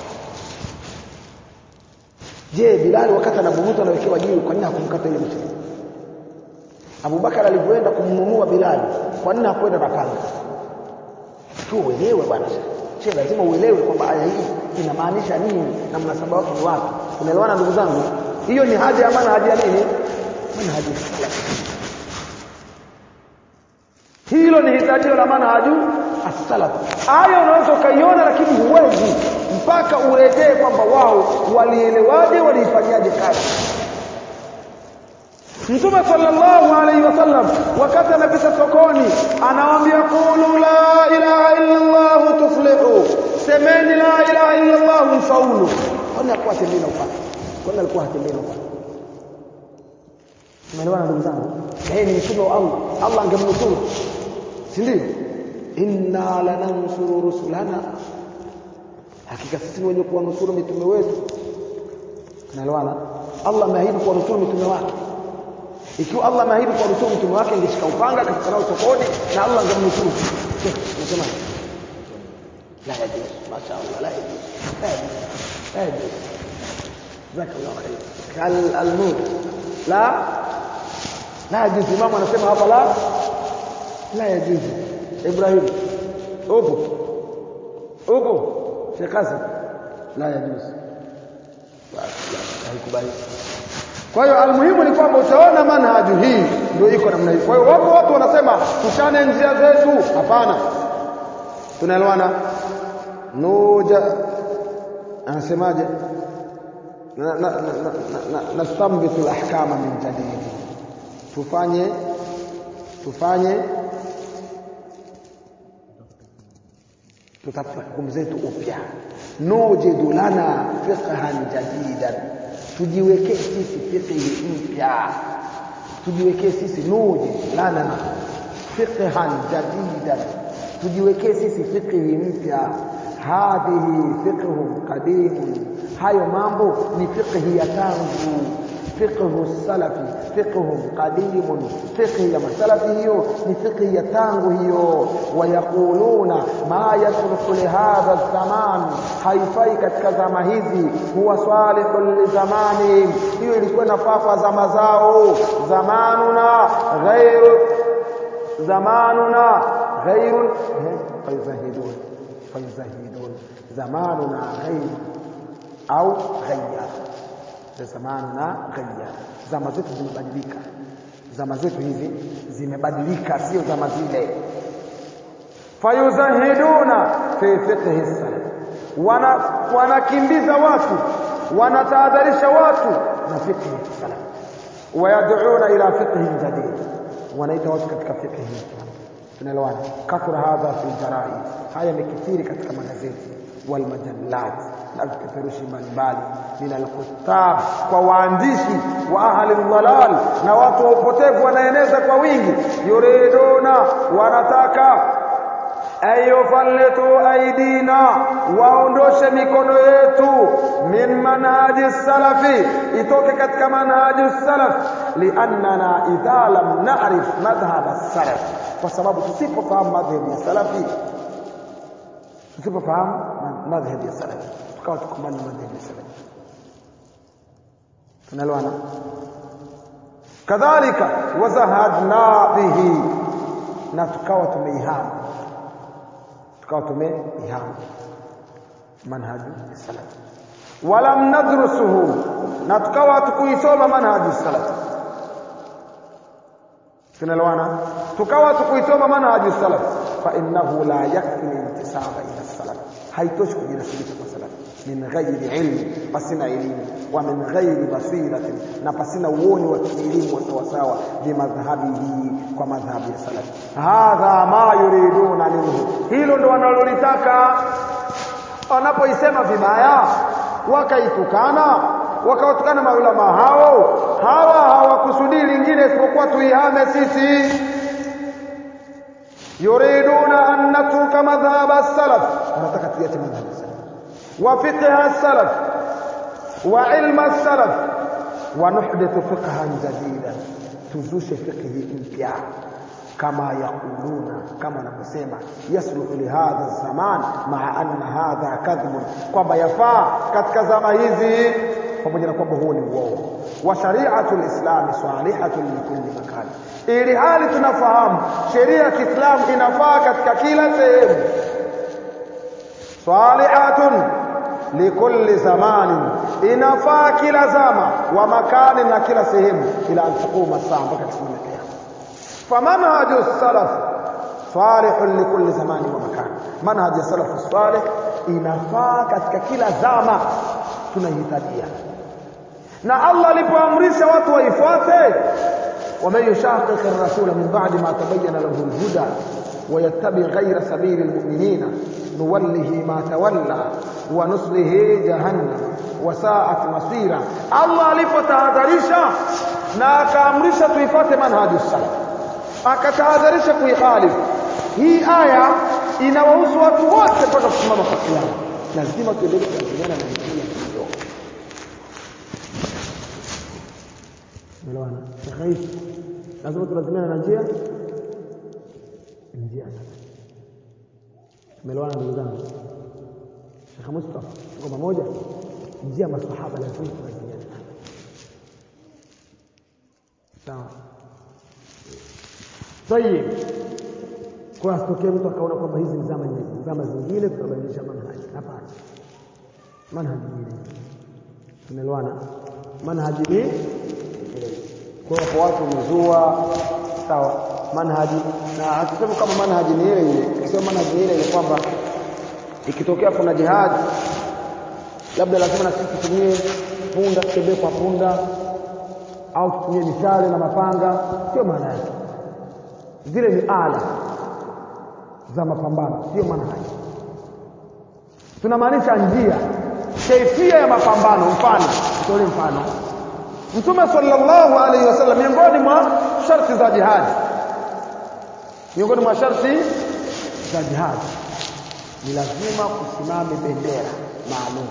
je Bilali wakati anaburuta anawekewa jiwe kwa nini hakumkata ile mshiriki Abubakar alivyoenda kumnunua Bilali kwa nini hakwenda na panga tu uelewe bwana Sheikh lazima uelewe kwamba aya hii inamaanisha nini na mnasaba wake ni wapi unaelewana ndugu zangu hiyo ni haja ya maana haja ya nini manhaji salaf hilo ni hitajio la manhaju as-salaf aya unaweza ukaiona lakini huwezi mpaka urejee kwamba wao walielewaje waliifanyaje kazi Mtume sallallahu alaihi wasallam wakati anapita sokoni anawaambia qulu la ilaha illa Allah tuflihu semeni la ilaha illa Allah mfaulu kwani alikuwa atembea na upande kwani alikuwa atembea na upande Umeelewana ndugu zangu yeye ni mtume wa Allah Allah angemnusuru si ndio inna lanansuru rusulana hakika sisi wenye kuwanusuru mitume wetu unaelewana Allah ameahidi kuwanusuru mitume wake ikiwa Allah ameahidi kuwanusuru mtume wake angeshika upanga akafika nao sokoni na Allah angemnusuru unasema la yajuz masha Allah la yajuz la yajuz la yajuz jazakallahu khair kal almut la la yajuz imamu anasema hapa la la yajuz Ibrahim upo upo Sheikh Hasan la yajuz haikubali kwa hiyo almuhimu ni kwamba utaona manhaju hii ndio iko namna hii. Kwa hiyo wapo watu wanasema tushane njia zetu. Hapana. Tunaelewana? Nuja anasemaje? na na nastambitu alahkama min jadid. Tufanye tufanye tutafuta hukumu zetu upya. Nujidu lana fiqhan jadidan tujiwekee sisi fiqhi mpya tujiwekee sisi nuji lana fiqhan jadidan tujiwekee sisi fiqhi mpya hadhihi fiqhun qadimun hayo mambo ni fiqhi ya tangu fiqhu salafi fiqhun qadimun fiqhi ya masalafi hiyo ni fiqhi ya tangu hiyo wayaquluna ma yasluhu lihadha zaman haifai katika zama hizi huwa salihun li zamani hiyo ilikuwa inafaa kwa zama zao zamanuna ghairu zamanuna ghairu fayzahidun fayzahidun zamanuna ghairu au ghayyar zamanuna ghayyar zama zetu zimebadilika zama zetu hizi zimebadilika sio zama zile fayuzahiduna fi fiqhi salaf wana wanakimbiza watu wanatahadharisha watu na fiqhi salaf wayad'una ila fiqhi jadid wanaita watu katika fiqhi tunaelewana kathura hadha fi jaraid haya yamekithiri katika magazeti wal majallat na vipeperushi mbalimbali min alkutab kwa waandishi wa ahli dhalal na watu wa upotevu wanaeneza kwa wingi yuriduna wanataka ayufallitu aidina waondoshe mikono yetu min manhaji salafi itoke katika manhaji salaf liannana idha lam na'rif madhhab salaf kwa sababu tusipofahamu madhhab ya salafi tusipofahamu madhhab ya salafi tukawa tukubali madhhab ya salafi tunaelewana kadhalika wazahadna bihi na tukawa tumeihama tukawa tumeihama manhaju salaf walam nadrusuhu na tukawa hatukuisoma manhaju salaf tunaelewana tukawa tukuisoma manhaju salaf fa innahu la yakfi intisaba ila salaf haitoshi kujinasibisha kwa salaf min ghairi ilmi pasina elimu wa min ghairi basiratin na pasina uoni wa kielimu wa sawasawa bimadhhabihi kwa madhhabi ya salaf hadha ma yuriduna minhu hilo ndo wanalolitaka wanapoisema vibaya wakaitukana wakawatukana maulama hao hawa hawakusudii lingine isipokuwa tuihame sisi yuriduna an natruka madhhab as-salaf wanataka tuache madhhab as-salaf wa fiqh as-salaf wa ilm as-salaf wa nuhdithu fiqhan jadidan tuzushe fiqhi mpya kama yaquluna kama wanavyosema yasluhu lihadha zaman maa anna hadha kadhibun kwamba yafaa katika zama hizi pamoja na kwamba huo ni uongo wa shari'atu lislami salihatun likulli makan ili hali tunafahamu sheria ya Kiislamu inafaa katika kila sehemu salihatun likulli zamanin inafaa kila zama wa makani na kila sehemu ila an taquma saa mpaka kusimama kiyama famanhaju salaf salihun likulli zamani wa makan manhaj ya salaf salih inafaa katika kila zama tunahitajia na Allah alipoamrisha watu waifuate ومن يشاقق الرسول من بعد ما تبين له الهدى ويتبع غير سبيل المؤمنين نوله ما تولى ونصله جهنم وساءت مصيرا الله alipotahadharisha na akaamrisha tuifuate manhaji salaf akatahadharisha kuikhalifu hii aya inawahusu watu wote mpaka kusimama kwa kiyama lazima tuendelee kulazimiana na njia hiyo Umeelewana? Shekhe lazima tulazimiana na njia njia Umeelewana ndugu zangu? Sheikh Mustafa tuko pamoja njia masahaba lazima tulazimiane sawa Tayeb kwa asitokee mtu akaona kwamba hizi ni zama nyingi zama zingine tutabadilisha manhaji hapana manhaji ni tumeelewana manhaji ni kwa hiyo watu wamezua sawa manhaji na hatusemi kama manhaji ni ile ile tukisema manhaji ni ile ile kwamba ikitokea kuna jihad labda lazima na sisi tutumie punda tutembee kwa punda au tutumie mishale na mapanga sio maana yake zile ni ala za mapambano sio manhaji tunamaanisha njia kaifia ya mapambano mfano tutolee mfano Mtume sallallahu alaihi wasallam miongoni mwa sharti za jihad miongoni mwa sharti za jihad ni lazima kusimame bendera maalum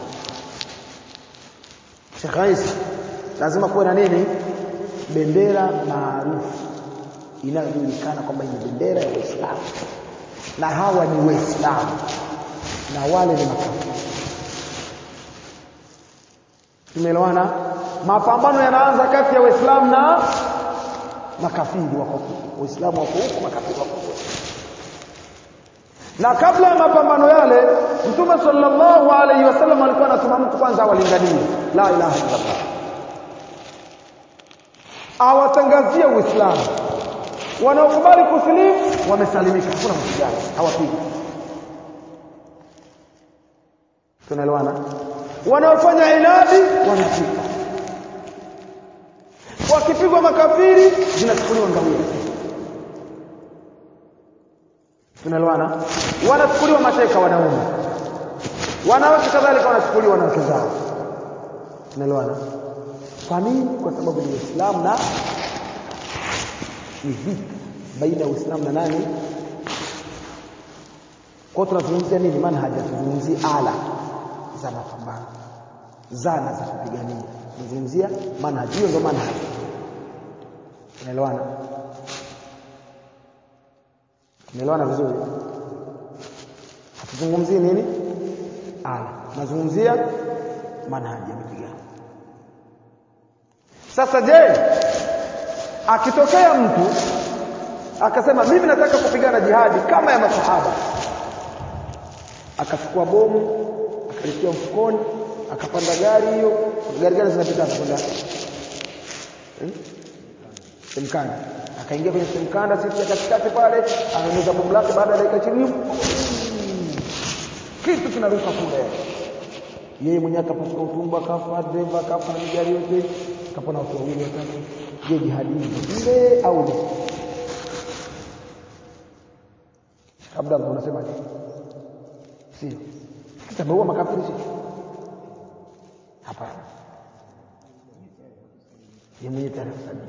Sheikh Rais lazima kuwe na nini bendera maarufu inayojulikana kwamba ni bendera ya Uislamu na hawa ni Waislamu na wale ni makafiri tumeelewana mapambano yanaanza kati ya waislamu na makafiri wako huko waislamu wako huko makafiri wako huko na kabla ya mapambano yale mtume sallallahu alaihi wasallam alikuwa anatuma mtu kwanza awalinganie la ilaha illallah awatangazie uislamu wanaokubali kusilimu wamesalimika hakuna mapigano hawapigi tunaelewana wanaofanya inadi wanapigwa wakipigwa makafiri zinachukuliwa ngawia tunaelewana wanachukuliwa mateka wanaume wanawake kadhalika wanachukuliwa na wake zao tunaelewana kwa nini kwa sababu ni Uislamu na ni vita baina ya Uislamu na nani kwa tunazungumzia nini manhaji tuzungumzie ala za mapambano zana za kupigania tunazungumzia manhaji hiyo ndio manhaji unaelewana unaelewana vizuri hatuzungumzie nini ala tunazungumzia manhaji ya mapigano sasa je akitokea mtu akasema mimi nataka kupigana jihadi kama ya masahaba akachukua bomu akalitia mfukoni akapanda gari hiyo gari gari zinapita kwenda hmm? semkanda akaingia kwenye semkanda sisi ya katikati pale ananyuza bomu lake baada ya dakika 20 kitu kinaruka kule yeye mwenyewe akapasuka utumbo akafa dereva akafa na gari yote kapona watu wawili watatu je jihadi hii ile au ile kabla unasemaje sio kitabaua makafiri sio hapana yeye mwenyewe tayari kusajili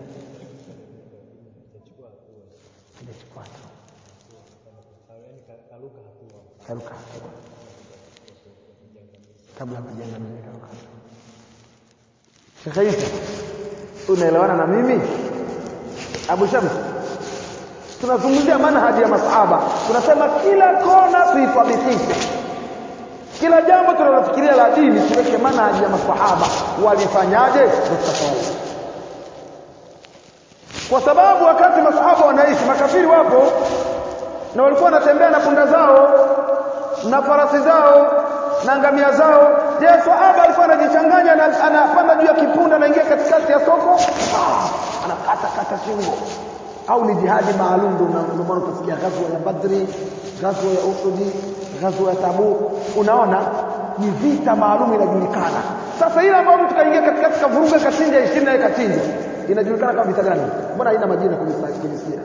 hajachukua hatua karuka hatua kabla ya kujenga mimi karuka Sheikh Isa unaelewana na mimi Abu Shams tunazungumzia manhaji ya masahaba tunasema kila kona tuithabitike kila jambo tunalofikiria la dini tuweke manhaji ya masahaba walifanyaje tutafaulu na walikuwa wanatembea na punda zao na farasi zao na ngamia zao je swahaba alikuwa anajichanganya na anapanda juu ya kipunda anaingia katikati ya soko ah, anakata kata shingo au ni jihadi maalum ndio ndio maana utasikia ghazwa ya Badri ghazwa ya Uhud ghazwa ya Tabuk unaona ni vita maalum inajulikana sasa ile ambayo mtu kaingia katikati kavuruga kachinja 20 na kachinja inajulikana kama vita gani mbona haina majina kwenye kwenye sira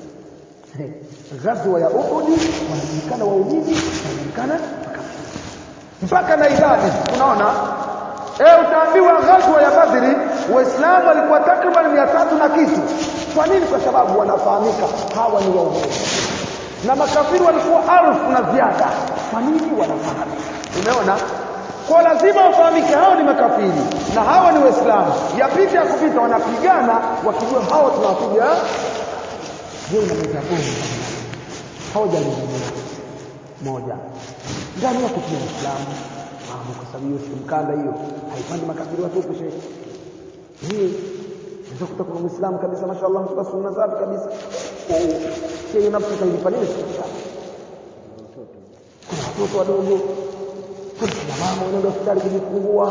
ghazwa ya Uhud wanajulikana waumini wanajulikana mpaka na idadi unaona eh utaambiwa ghazwa ya Badri waislamu walikuwa takriban 300 na kitu kwa nini kwa sababu wanafahamika hawa ni waumini na makafiri walikuwa alfu na ziada kwa nini wanafahamika umeona kwa lazima wafahamike hao ni makafiri na hawa ni waislamu yapita ya kupita wanapigana wakijua hao tunawapiga je unaweza bomu hawajalizungumza moja ndani yake kuna Uislamu fahamu kwa sababu hiyo mkanda hiyo haipandi makafiri watupu shehe hii unaweza kuta kuna Muislamu kabisa mashaallah mtu sunna zake kabisa shehe nafsi kailipa nini kuna watoto wadogo kuna kina mama wanaenda hospitali kujifungua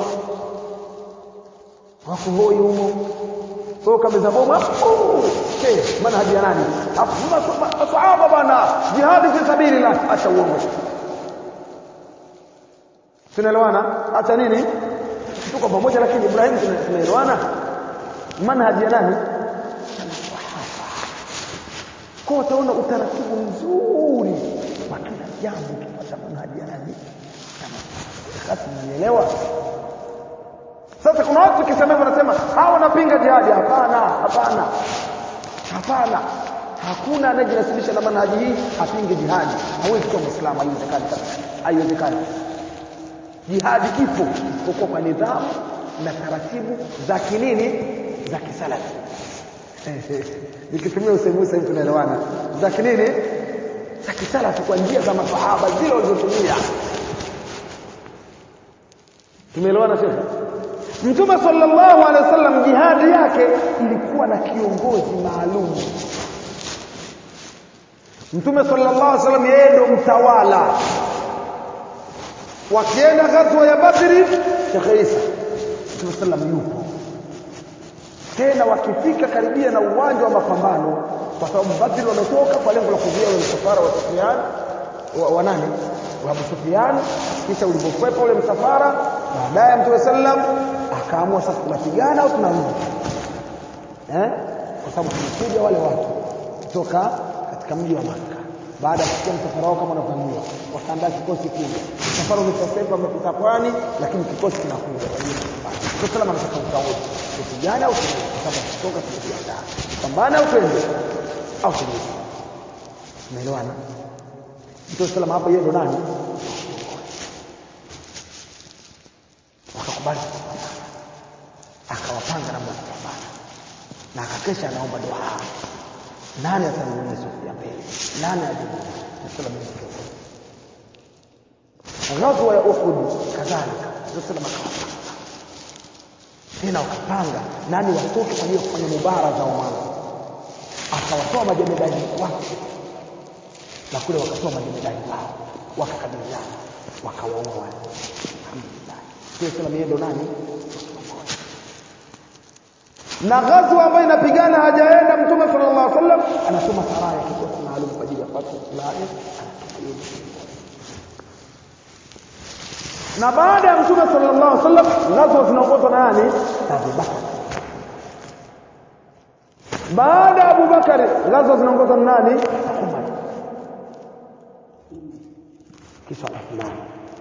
wako hoi humo kwa kabisa bomu hapo shehe manhaji ya nani hapo masahaba bana jihadi fi sabilillah acha uongo tunaelewana acha nini tuko pamoja lakini Ibrahim tunaelewana manhaji ya nani kwa utaona utaratibu mzuri wa kila jambo ukipata manhaji ya nani basi mnaelewa sasa kuna watu kisema hivyo wanasema hawa wanapinga jihadi hapana hapana hapana hakuna anayejinasibisha na manhaji hii apinge jihadi hawezi kuwa muislamu haiwezekani haiwezekani jihadi ipo isipokuwa kwa nidhamu na taratibu za kinini za kisalafi nikitumia usemi sasa tunaelewana za kinini za kisalafi kwa njia za masahaba zile walizotumia tumeelewana shekhe Mtume sallallahu alaihi wasallam jihadi yake ilikuwa na kiongozi maalum Mtume sallallahu alaihi wasallam yeye ndo mtawala wakienda ghazwa ya Badri Sheikh Isa Mtume sallam yupo tena wakifika karibia na uwanja wa mapambano kwa sababu Badri wametoka kwa lengo la kuzuia ule msafara wa Sufyan wa, wa nani wa Abu Sufyan kisha ulipokwepa ule msafara baadaye Mtume sallam akaamua sasa tunapigana au tunarudi eh kwa sababu tumekuja wale watu kutoka katika mji wa Makka baada ya kusikia msafara wao kama unavyojua wakaandaa kikosi kuja msafara umetasepa umepita pwani lakini kikosi kinakuja kwa salama anataka utaoje tupigane au turudi kwa sababu kutoka tumejiandaa pambana au twende au turudi umeelewana Mtume salama hapo yeye ndo nani wakakubali akawapanga namna ya kupambana na akakesha anaomba dua nani atamuona siku ya mbele nani ajibu nasema mimi kiongozi ghazwa ya Uhud kadhalika nasema makawapanga tena wakapanga nani watoke kwa ajili ya kufanya mubaraza wa mwanzo akawatoa majemedari wake na kule wakatoa majemedari wao wakakabiliana wakawaua wale alhamdulillah sio sala yeye ndo nani na ghazwa ambayo inapigana hajaenda mtume sallallahu alaihi wasallam anasoma saraya kikosi maalum kwa ajili ya fatwa fulani na baada ya mtume sallallahu alaihi wasallam ghazwa zinaongozwa na nani Abu Bakar baada ya Abu Bakar ghazwa zinaongozwa na nani Umar kisha Uthman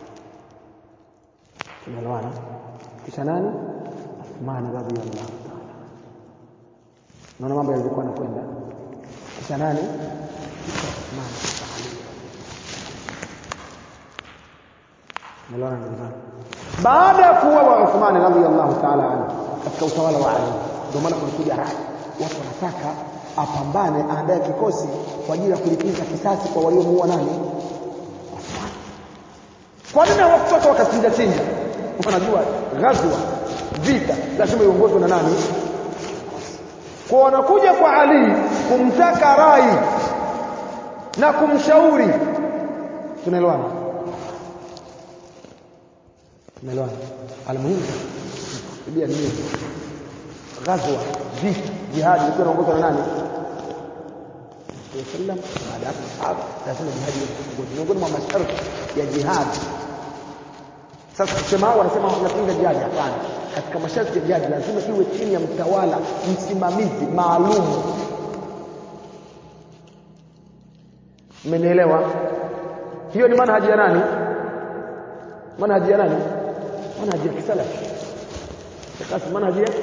tumeelewana kisha nani Uthman radhiyallahu ta'ala naona mambo yalikuwa yanakwenda kisha nani kisha Uthman Umeelewana ndugu zangu baada ya kuuawa Uthman radhiyallahu ta'ala anhu katika utawala wa Ali ndio maana kulikuja rai watu wanataka apambane aandae kikosi kwa ajili ya kulipiza kisasi kwa waliomuua nani Uthman kwa nini hawakutoka wakachinja chinja wanajua ghazwa vita lazima iongozwe na nani kwa wanakuja kwa Ali kumtaka rai na kumshauri tunaelewana tunaelewana almuhimu biblia ni ghazwa vita jihad ilikuwa inaongozwa na nani sallam baada ya sahaba lazima jihad iwe miongoni mwa masharti ya jihad sasa kusema hao wanasema wanapinga jihad hapana katika masharti ya jihad lazima iwe chini ya mtawala msimamizi maalum mmenielewa hiyo ni manhaji ya nani manhaji ya nani manhaji ya kisalafi kasi manhaji ya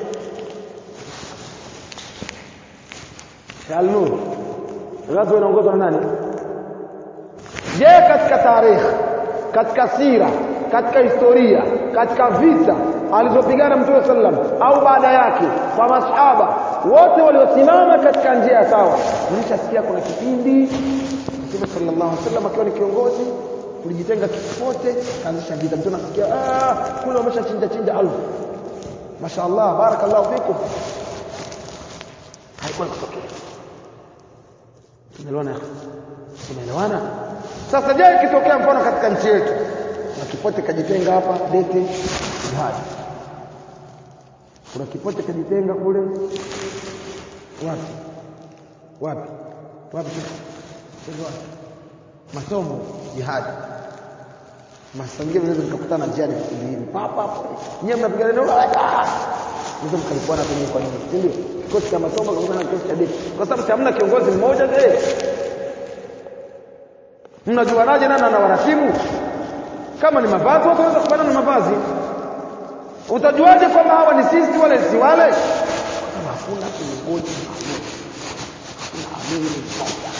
Shalnur ghazwa inaongozwa na nani je katika tarehe katika sira katika historia katika vita alizopigana mtume sallam au baada yake kwa masahaba wote waliosimama katika njia ya sawa mlishasikia kuna kipindi mtume sallallahu alaihi wasallam akiwa ni kiongozi kulijitenga kipote kaanzisha vita mtu anasikia ah kule wameshachinja chinja alfu mashaallah barakallahu fikum haikuwa kutokea tumeelewana tumeelewana sasa je ikitokea mfano katika nchi yetu na kipote kajitenga hapa dete jihad kuna kipote kajitenga kule wapi wapi wapi wapi masomo jihad masangia mnaweza mkakutana njiani vikundi hivi papa hapo nyewe mnapigana nao Mzo mkalikuwa na kwenye kwa nini? Si ndio? Kikosi cha masomo kukutana na kikosi cha dini. Kwa sababu hamna kiongozi mmoja je? Mnajuanaje nani ana waratibu? Kama ni mavazi watu wanaweza kufanana na mavazi. Utajuaje kwamba hawa ni sisi wale si wale? Kama hakuna kiongozi maalum. Hakuna amiri mmoja.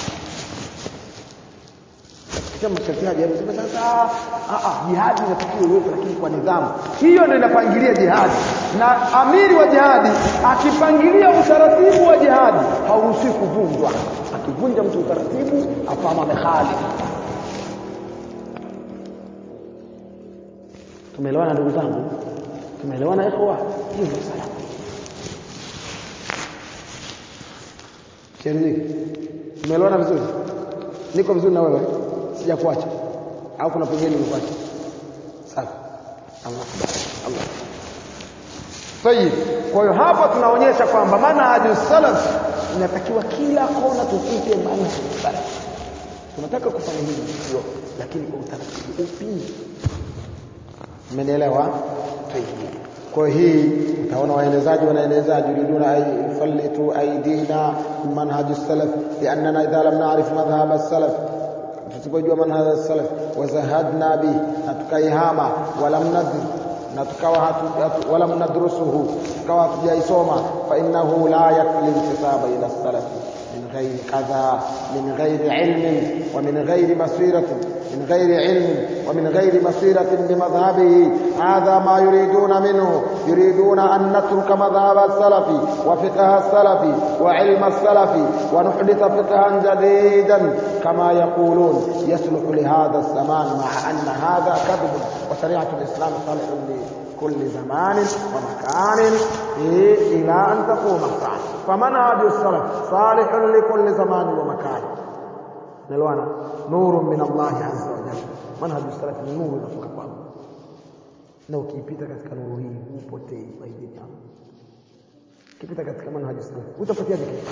Kisha mshatiaji anasema sasa ah ah jihadi inatakiwa iwepo lakini kwa nidhamu. Hiyo ndio inapangilia jihadi. Na amiri wa jihadi akipangilia utaratibu wa jihadi hauruhusiwi kuvunjwa. Akivunja mtu utaratibu afama amehali. Tumeelewana ndugu zangu? Tumeelewana ikhwa? Hiyo ndio salama. Sherini. Tumeelewana vizuri? Niko vizuri na wewe? Sijakuacha. Au kuna pengine nimekuacha? Sawa. Allah kubariki. Allah. Tayib. Kwa hiyo hapa tunaonyesha kwamba manhaju salaf inatakiwa kila kona tupite manhaju salaf. Tunataka kufanya hivi ndio, lakini kwa utaratibu upi? Mmenielewa? Tayib. Kwa hii utaona waelezaji wanaelezaji yuriduna ay yufallitu aidina manhaj salaf liannana idha lam na'rif madhhab salaf tusipojua manhaj salaf wazahadna bi na tukaihama walam nadri na tukawa hatu, hatu, walam nadrusuhu tukawa hatujaisoma fa innahu la yakfi intisaba ila salaf min ghairi kadha min ghairi ilmin wa min ghairi basiratin من غير علم ومن غير بصيرة بمذهبه هذا ما يريدون منه يريدون أن نترك مذهب السلف وفقه السلف وعلم السلف ونحدث فقها جديدا كما يقولون يصلح لهذا الزمان مع أن هذا كذب وشريعة الإسلام صالح لكل زمان ومكان إلى أن تقوم الساعة فمنهج السلف صالح لكل زمان ومكان nalwana nuru min Allah azza wa jalla manhaj salaf ni nuru inatoka kwa Allah na ukiipita katika nuru hii hupotei faida yako ukipita katika manhaj salaf utapotea kitu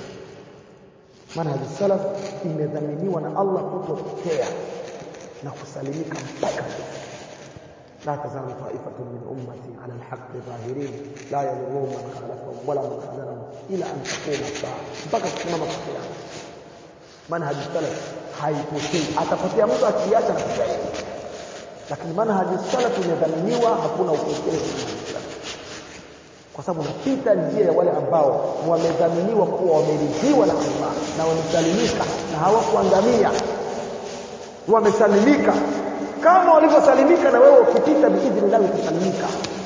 manhaj salaf imedhaminiwa na Allah kutopotea na kusalimika mpaka لا تزال طائفة من أمتي على الحق ظاهرين لا يضرهم من خالفهم ولا من خذلهم إلى أن تقوم الساعة بقى تمام القيامة manhaji salaf haipotei atapotea mtu akiacha na kusaidi lakini manhaji salaf imedhaminiwa hakuna upotevu kwa sababu unapita njia ya wale ambao wamedhaminiwa kuwa wameridhiwa na Allah na wamesalimika na hawakuangamia wamesalimika kama walivyosalimika na wewe ukipita biidhnillah utasalimika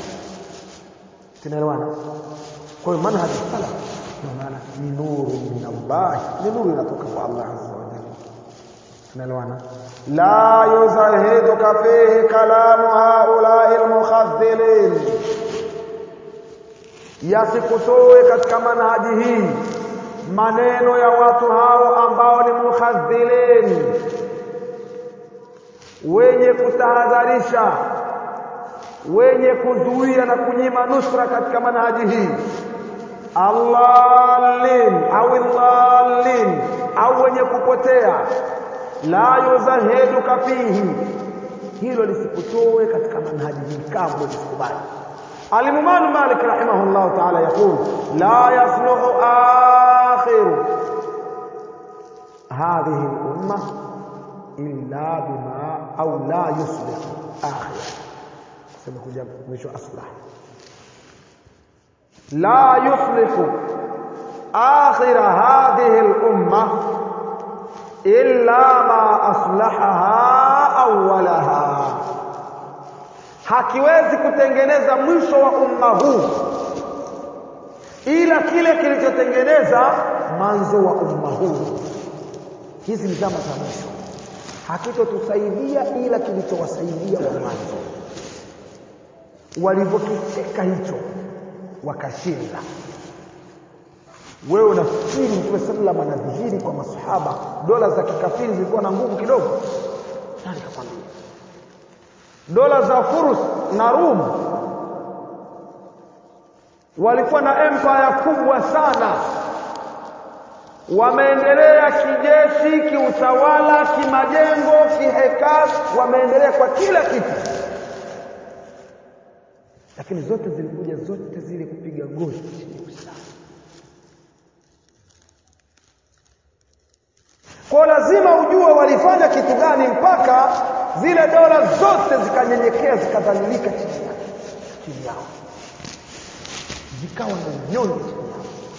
tunaelewana kwa hiyo manhaji salaf ndio maana ni nuru min Allah ni nuru inatoka kwa Allah azza wa jalla tunaelewana la yuzahiduka fihi kalamu haulai almukhadhilin yasikutoe katika manhaji hii maneno ya watu hao ambao ni mukhadhilin wenye kutahadharisha wenye kuzuia na kunyima nusra katika manhaji hii allalin au allalin au wenye kupotea la yuzahiduka fihi hilo lisikutoe katika manhaji hii kamwe lisikubali الإمام مالك رحمه الله تعالى يقول لا يصلح آخر هذه الأمة إلا بما أو لا يصلح آخر سنقول مش أصلح لا يصلح آخر هذه الأمة إلا ما أصلحها أولها hakiwezi kutengeneza mwisho wa umma huu ila kile kilichotengeneza mwanzo wa umma huu hizi ni zama za mwisho hakitotusaidia ila kilichowasaidia wa mwanzo walivyokishika hicho wakashinda wewe unafikiri mtume sallam anadhihiri kwa masahaba dola za kikafiri zilikuwa na nguvu kidogo nani kakwambia dola za Furus na Rum walikuwa na empire kubwa sana wameendelea kijeshi kiutawala kimajengo kihekal wameendelea kwa kila kitu lakini zote zilikuja zote zile kupiga goti chini ya Uislamu kwa lazima ujue walifanya kitu gani mpaka zile dola zote zikanyenyekea zikadhalilika chini yake chini yao zikawa na unyonge chini yao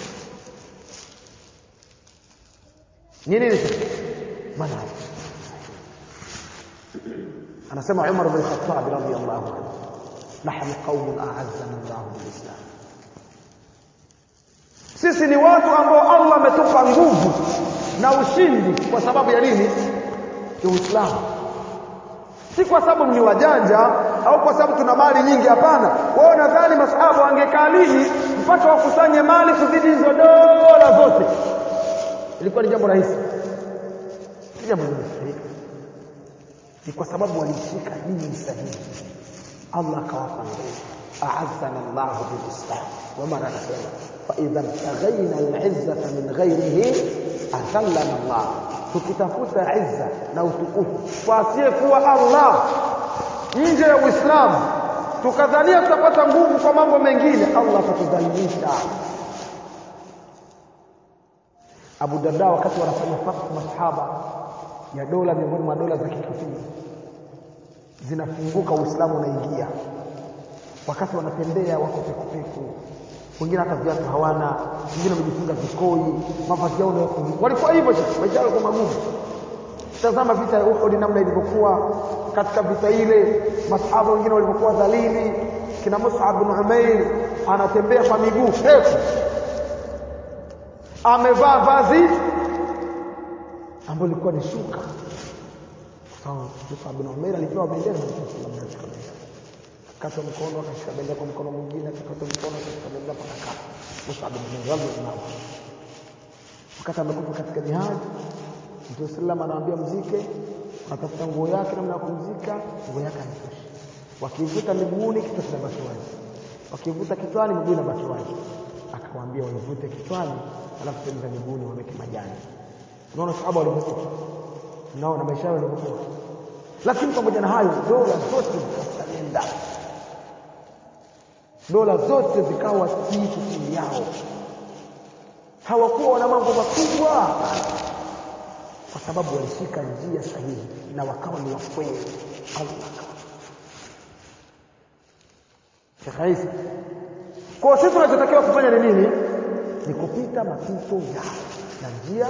nini hicho maana anasema Umar bin Khattab radhiyallahu anhu nahnu qaumun a'azzana Allah bilislam sisi ni watu ambao Allah ametupa nguvu na ushindi kwa sababu ya nini ya Uislamu si kwa sababu ni wajanja au kwa sababu tuna mali nyingi hapana wao nadhani masahaba wangekaa lini mpaka wakusanye mali kuzidi hizo dola zote ilikuwa ni jambo rahisi si jambo limefanyika ni kwa sababu walishika dini sahihi Allah akawapa nguvu a'azzana Allah bilislam wama anasema fa idha taghayna al'izzata min ghayrihi adhallana Allah tukitafuta izza na utukufu kwa asiyekuwa Allah nje ya Uislamu tukadhania tutapata nguvu kwa mambo mengine Allah atatudhalilisha Abu Darda wakati wanafanya fatwa masahaba ya dola miongoni mwa dola za kikafiri zinafunguka Uislamu unaingia wakati wanatembea wako pekupeku wengine hata viatu hawana wengine wamejifunga vikoi mavazi yao ndio walikuwa hivyo maisha yao kwa magumu tazama vita ya Uhud namna ilivyokuwa katika vita ile masahaba wengine walivyokuwa dhalili kina Mus'ab bin Umair anatembea kwa miguu peku amevaa vazi ambalo lilikuwa ni shuka sawa Mus'ab bin Umair alipewa bendera na Mtume sallallahu alaihi wasallam akakata mkono akashika bendera kwa mkono mwingine akakata mkono akashika bendera mpaka kaka Mus'ab bin Umair radhiallahu anhu wakati amekufa katika jihad Mtume sallam anawaambia mzike atafuta nguo yake namna ya kumzika nguo yake haitoshi wakivuta miguuni kichwa kinabaki wazi wakivuta kichwani miguu inabaki wazi akawaambia waivute kichwani alafu sehemu za miguuni waweke majani unaona sahaba walivyokuwa unaona maisha yao yalivyokuwa lakini pamoja na hayo dola zote zikasalenda dola zote zikawa kitu chini yao hawakuwa wana mambo makubwa kwa sababu walishika njia sahihi na wakawa ni wakweli Allah Shekhaisi kwa sisi tunachotakiwa kufanya ni nini ni kupita mapito yao na njia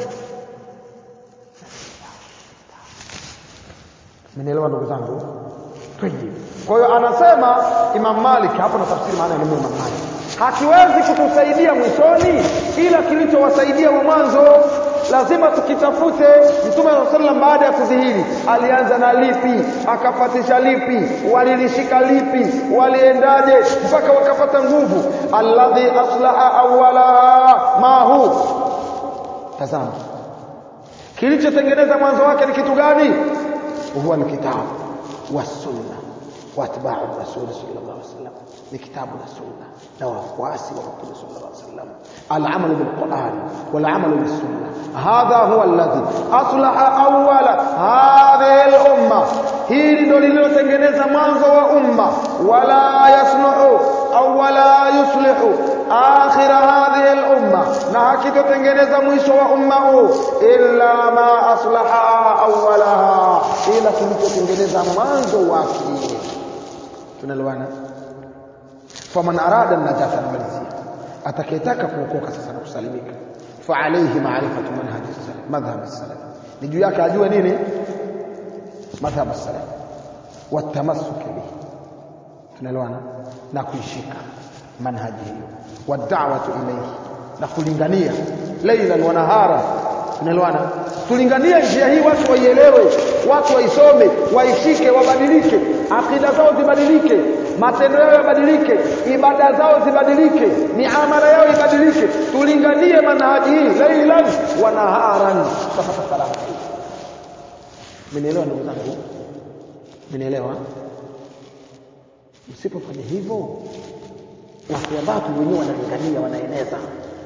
Mmenielewa ndugu zangu? Tayyib. Kwa hiyo anasema Imam Malik hapo na tafsiri maana ya neno Imam Malik. Hakiwezi kutusaidia mwishoni ila kilichowasaidia wa mwanzo lazima tukitafute Mtume wa sallam baada ya kudhihiri alianza na lipi akafatisha lipi walilishika lipi waliendaje mpaka wakapata nguvu alladhi aslaha awwala ma hu tazama kilichotengeneza mwanzo wake ni kitu gani huwa ni kitabu wa sunna wa atba'u rasul sallallahu alaihi wasallam ni kitabu na sunna na wafuasi wa mtume sallallahu alaihi wasallam العمل بالقرآن والعمل بالسنة هذا هو الذي أصلح أول هذه الأمة hili ndo lililotengeneza mwanzo wa umma wala yasluhu au wala yuslihu akhira hadhihi al-umma na hakitotengeneza mwisho wa umma huu illa ma aslaha awwalaha ila kilichotengeneza mwanzo wake tunaelewana faman arada najata namalizia atakayetaka kuokoka sasa na kusalimika fa alayhi ma'rifatu manhaj as-salaf madhhab as-salaf ni juu yake ajue nini madhhab as-salaf watamassuk bihi tunaelewana na kuishika manhaji hiyo wad'awatu ilayhi na kulingania laylan wa nahara tunaelewana tulinganie njia hii watu waielewe watu waisome waishike wabadilike akida zao zibadilike matendo yao yabadilike ibada zao zibadilike miamala yao ibadilike tulinganie manhaji hii lailan wa naharan tutapata salama mnielewa ndugu zangu mnielewa msipofanya hivyo watu wa watu wenyewe wanalingania wanaeneza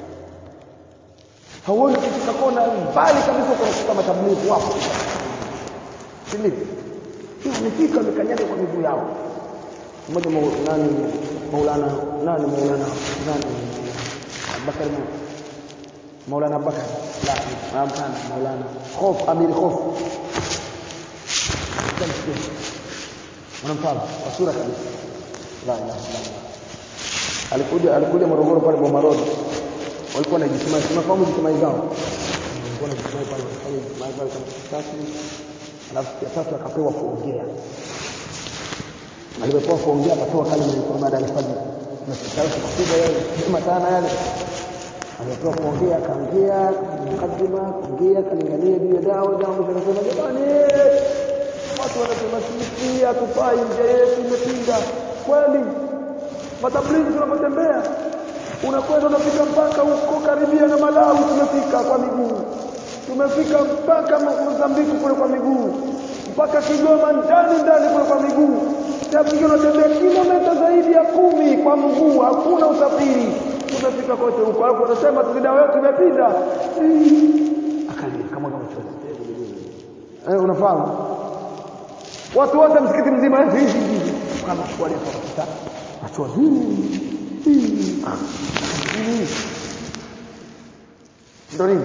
hauoni kufika kona mbali kabisa kunakuta matablighi wapo si ndivyo wamefika wamekanyaga kwa miguu yao mmoja nani maulana nani maulana nani Abubakar maulana Abubakar la hapana maulana Khof Amir Khof unamfahamu kwa sura kabisa la ilaha illallah alikuja alikuja Morogoro pale Boma Road walikuwa na jitimai tunafahamu jitimai zao walikuwa na jitimai pale walifanya jitimai pale kama tatu alafu ya tatu akapewa kuongea alipopewa kuongea akapewa kalima ilikuwa baada ya alfajiri na sikitaka kupiga yale sema sana yale alipopewa kuongea akaongea mkadima kuongea kalingania juu ya dawa dawa zinasema jamani watu wanasema sisi hatufai nje yetu imepinga kweli matablighi tunapotembea unakwenda unafika mpaka huko karibia na Malawi tumefika kwa miguu tumefika mpaka Mozambiki kule kwa miguu mpaka Kigoma ndani ndani kule kwa miguu tabiki unatembea kilomita zaidi ya kumi kwa mguu hakuna usafiri tumefika kote huko alafu unasema vida wetu imepinda akalia kama kama chochote eh unafahamu watu wote msikiti mzima kama wale kwa watu wazuri ndo nini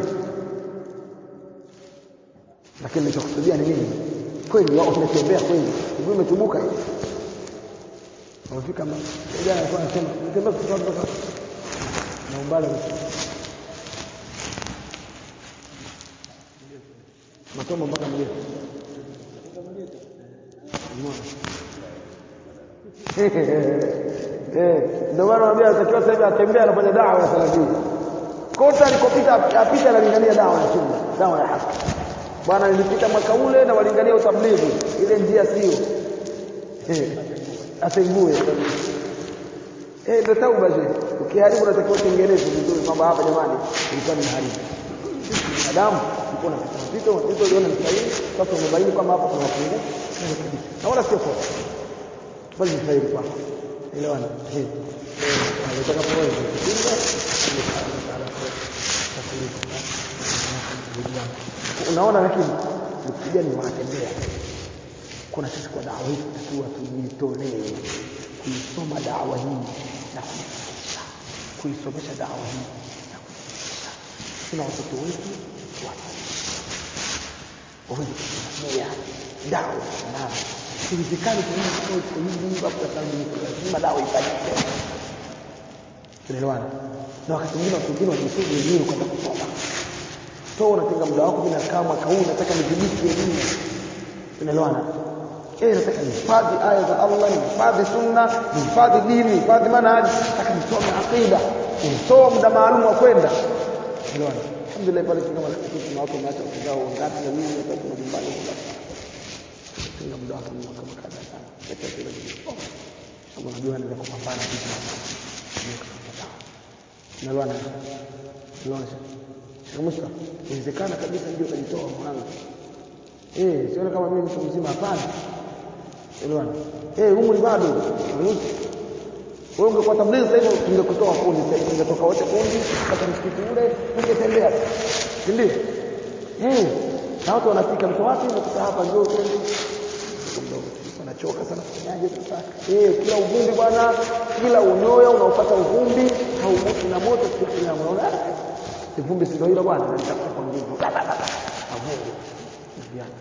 lakini nilichokusudia ni nini kweli wao tunatembea kweli mguu umechubuka hivi wamefika jana alikuwa anasema natembea kutoka na umbali matombo mpaka mlete Eh, ndio maana naambia atakiwa sasa hivi atembea anafanya dawa ya salafia. Kote alikopita apita analingania dawa ya sunna, dawa ya haki. Bwana nilipita mwaka ule na walingania utablighi, ile njia sio. Eh, atengue. Eh, ndio tauba je. Ukiharibu unatakiwa tengeneze vizuri kwamba hapa jamani ilikuwa ni haribu. Binadamu ulikuwa unapita mpito, mpito uliona ni sahihi, sasa umebaini kwamba hapa kuna mapungufu. Na wala sio kosa. Bali ni sahihi kwako elewana eh utakapoanza kupinga unaona lakini vijana wanatembea kuna sisi kwa dawa hii tunatakiwa tujitolee kuisoma dawa hii na kuifundisha kuisomesha dawa hii na kuifundisha tuna watoto wetu waweze kusikia dawa na siwezekani kuishi kwa hivi hapo kwa lazima dawa ifanyike tunaelewana na wakati mwingine watu wengine wanajisudu wenyewe kwenda kusoma so unatenga muda wako bila kama mwaka huu nataka nidhibiti elimu tunaelewana eh nataka nihifadhi aya za Allah nihifadhi sunna nihifadhi dini nihifadhi manhaji nataka nisome aqida nisome muda maalum wa kwenda tunaelewana alhamdulillah pale kama kuna watu wameacha kuzao ngapi na mimi nataka majumbani tenga muda wako kama kadha sana acha kile kama unajua anaweza kupambana vipi na kuelewana unaona Musa inawezekana kabisa ndio kajitoa mwanangu eh siona kama mimi mtu mzima hapana elewana eh umri bado ruhusu wewe ungekuwa tablighi sasa hivi tungekutoa kundi sasa hivi ungetoka wote kundi kata msikiti ule ungetembea si ndio eh na watu wanafika mtu wapi nakuta hapa njoo twende mdogo anachoka sana kufanyaje sasa eh kila uvumbi bwana kila unyoya unaopata uvumbi haumoto na moto sio na unaona ivumbi si ndio hilo bwana nitakuwa kwa nguvu avumbi vijana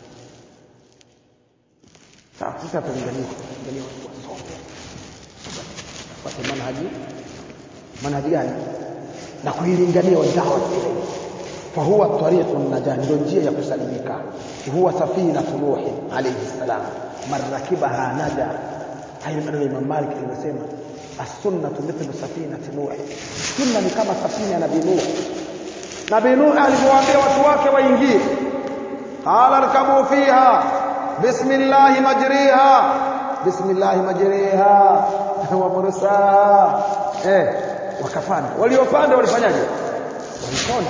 sawa sasa tulingania tulingania watu wasome wapate manhaji manhaji gani na kuilingania wadawa ile فهو طريق النجاة ndio njia ya kusalimika huwa safina nuh alayhi salam man rakibaha naja hayo maneno Imam Malik alimsema as-sunnatu mithlu safinati nuh sunna ni kama safina ya nabii nuh nabii nuh alipowaambia watu wake waingie qala rkabu fiha bismillah majriha bismillah majriha wa mursaha eh wakafanya waliopanda walifanyaje walipona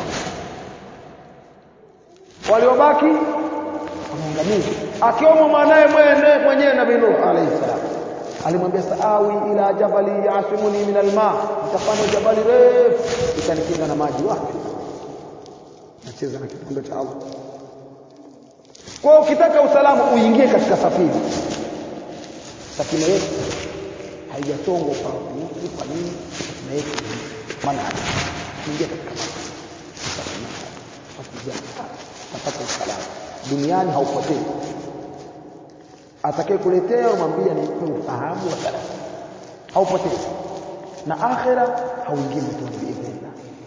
waliobaki wameangamia akiwemo mwanae mwene mwenyewe nabii Nuh alayhi salam alimwambia saawi ila jabali yasimuni min alma nitafanya jabali refu itanikinga na maji wapi nacheza na kipando cha Allah kwa ukitaka usalama uingie katika safina safina yetu haijatongwa kwa mtu kwa nini safina yetu maana ingia katika safina tapata usalama duniani haupotei atakaye kuletea umwambia ni ufahamu wa salama haupotei na akhira hauingii motoni biidhnillah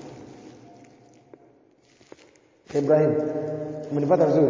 Ibrahim umenipata vizuri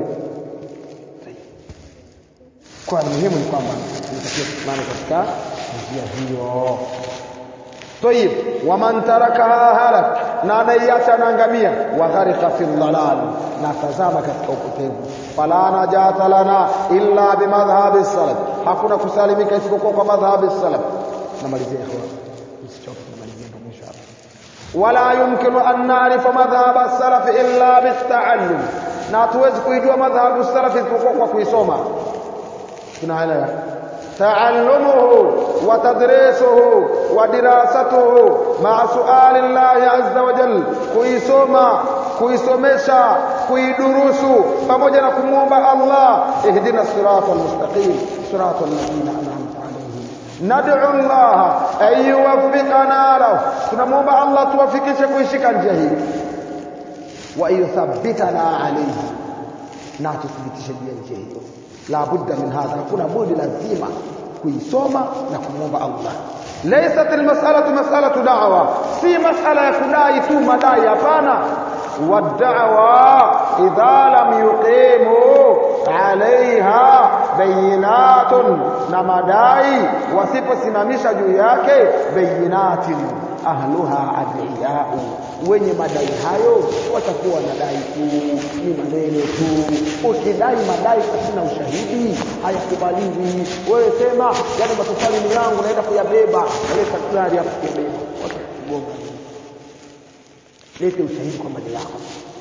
kwa muhimu ni kwamba tunatakiwa kusimama katika njia hiyo طيب ومن تركها هلك na anaiacha anaangamia wa gharika fi dhalal na tazama katika upotevu fala najata lana illa bimadhhabi salaf hakuna kusalimika isipokuwa kwa madhhabi salaf namalizia ikhwan msichoke namalizia ndio mwisho hapa wala yumkinu an na'rifa madhhab salaf illa bitaallum na hatuwezi kuijua madhhabu salaf isipokuwa kwa kuisoma tunaelewa تعلمه وتدريسه ودراسته مع سؤال الله عز وجل kuisoma kuisomesha kuidurusu pamoja na kumwomba Allah ihdina sirata almustaqim sirata alladhina an'amta alayhim nad'u Allah an yuwaffiqana lahu tunamwomba Allah tuwafikishe kuishika njia hii wa yuthabbitana alayhi na tuthibitishe juu ya njia hiyo la budda min hadha hakuna budi lazima kuisoma na kumwomba Allah laysat almas'alatu mas'alatu da'wa si mas'ala ya kudai tu madai hapana wad'awa idha lam yuqimu alaiha bayinatun na madai wasiposimamisha juu yake bayinatin ahluha adiyau wenye madai hayo watakuwa wanadai tu ni maneno tu ukidai madai pasina ushahidi hayakubaliwi wewe sema yale matofali ni yangu naenda kuyabeba leta gari hapo kuyabeba watakugonga lete ushahidi kwamba ni yako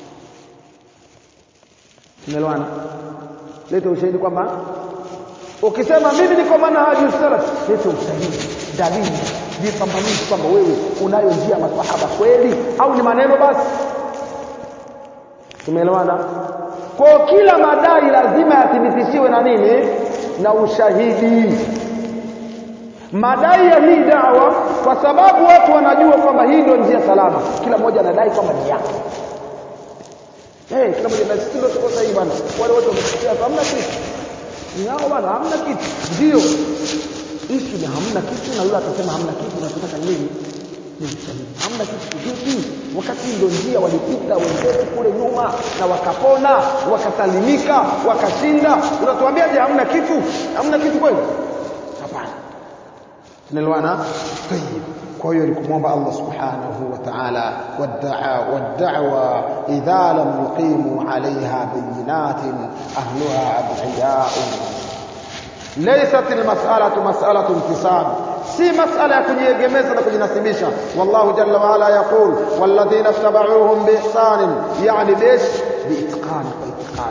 tumeelewana lete ushahidi kwamba ukisema mimi niko manhaji salaf lete ushahidi dalili jipambanishe kwamba wewe unayo njia masahaba kweli au ni maneno basi tumeelewana kwa kila madai lazima yathibitishiwe na nini na ushahidi madai ya hii dawa kwa sababu watu wanajua kwamba hii ndio njia salama kila mmoja anadai kwamba ni yake Eh, kila mmoja na sisi ndio tuko sahihi bwana. Wale wote wamesikia hamna kitu. Ni hao bwana hamna kitu. Ndio. Issue ni hamna kitu na yule atasema hamna kitu na tunataka nini? Ni sahihi. Hamna kitu vipi? Wakati ndio njia walipita wenzetu kule nyuma na wakapona, wakasalimika, wakashinda. Unatuambia je hamna kitu? Hamna kitu kweli? Hapana. Tunaelewana? Tayeb. kwa hiyo ni kumwomba Allah subhanahu wa ta'ala wad'awa idha lam yuqimu 'alayha bayinatin ahluha adhiya'un laysat almas'alatu mas'alatu intisab si masala ya kujiegemeza na kujinasibisha wallahu jalla wa ala yaqul walladhina tabauhum biihsan yani bish biitqan kwa itqan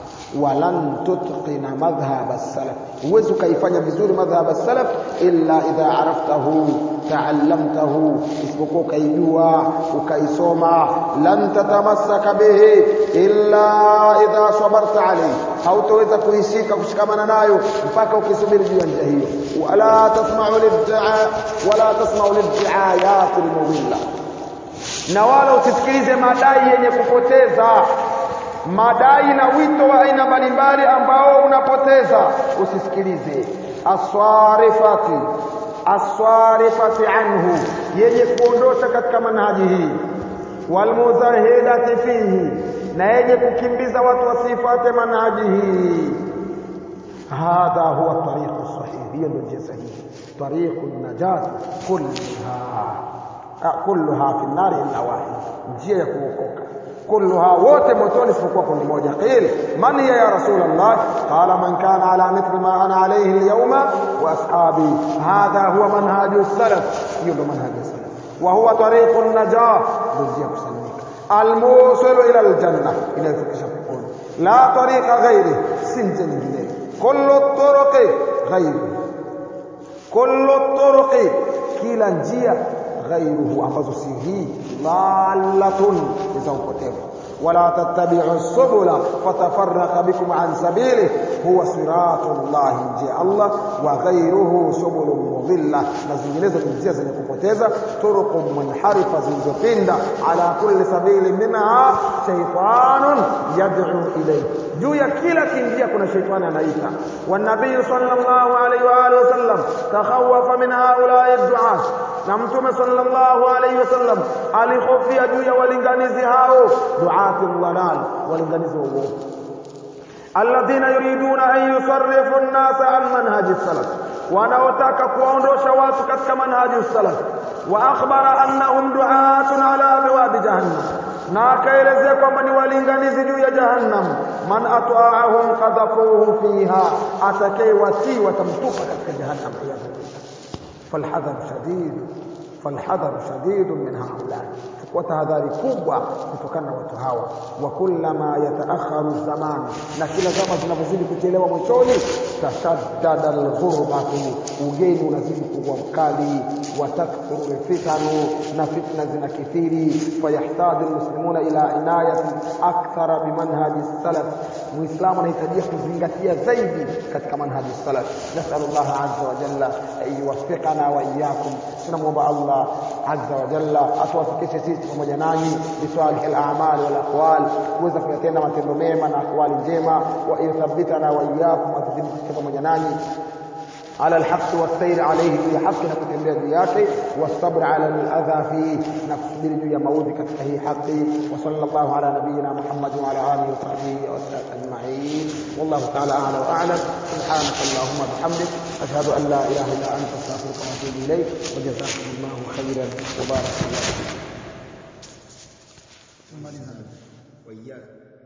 walan tutqina madhhab as-salaf huwezi ukaifanya vizuri madhhab as-salaf illa idha araftahu taallamtahu isipokuwa ukaijua ukaisoma lan tatamassaka bihi illa idha sabarta alayhi hautaweza kuishika kushikamana nayo mpaka ukisubiri juu ya njia hiyo wala tasma'u lid'a wala tasma'u lid'ayat al-mudilla na wala usisikilize madai yenye kupoteza madai na wito wa aina mbalimbali ambao unapoteza usisikilize aswarifati aswarifati anhu yenye kuondosha katika manhaji hii walmuzahidati fihi na yenye kukimbiza watu wasifate manhaji hii hadha huwa tariqu sahih hiyo ndio njia sahihi tariqu najat kullaha kulluha fi nari illa wahid njia ya kuokoka كلها wote motoni isipokuwa kundi moja qil man hiya ya rasul allah qala man kana ala mithli ma ana alayhi alyawma wa ashabi hadha huwa manhaju salaf hiyo ndo manhaju salaf wa huwa tariqu najah ndio kusalimika almusil ila aljanna inayofikisha peponi la tariqa ghairi si njia nyingine kullu turuqi ghairi kullu turuqi kila njia غيره ambazo si hii dhalatun za upotevu wala tattabi'u subula fatafarraqa bikum an sabili huwa siratullah njia Allah wa ghayruhu subulun mudilla na zinginezo ni njia zenye kupoteza turuqu munharifa zilizopinda ala kulli sabili minha shaytanun yad'u ilayhi juu ya kila kinjia kuna shaitani anaita wanabii sallallahu alaihi wa alihi wasallam takhawafa min haula'i du'at na mtume sallallahu alaihi wasallam alihofia juu ya walinganizi hao duati dhalal walinganizi wa uongo alladhina yuriduna an yusarrifu an-nasa an manhaji salaf wanaotaka kuwaondosha watu katika manhaji salaf wa akhbara annahum du'atun ala abwabi jahannam na akaelezea kwamba ni walinganizi juu ya jahannam man ata'ahum qadhafuhu fiha atakayewatii watamtupa katika jahannam فالحذر شديد فالحذر شديد من هؤلاء وتهذاري kubwa kutokana na watu hawa wa kullama yataakharu zaman na kila zama zinavyozidi kuchelewa mwishoni tashaddada alghurbatu ugeni unazidi kuwa mkali wa takthuru fitanu na fitna zinakithiri fayahtaju almuslimuna ila inayati akthara bimanhaji salaf muislamu anahitajia kuzingatia zaidi katika manhaji salaf nasalu Allah azza wa jalla an yuwaffiqana wa iyyakum tunamwomba Allah azza wa jalla atuwafikishe sisi pamoja nanyi bisalih al-a'mal wal aqwal kuweza kuyatenda matendo mema na akwali njema wa yuthabbitana wa iyyakum atuthibitishe pamoja nanyi على الحق والسير عليه في حق نكتembea juu yake والصبر على الاذى فيه نكسبiri juu ya maudhi katika hii haki وصلى الله على نبينا محمد وعلى اله وصحبه وسلم اجمعين والله تعالى اعلى واعلم سبحانك اللهم وبحمدك اشهد ان لا اله الا انت استغفرك واتوب اليك وجزاكم الله خيرا وبارك الله فيك وإياك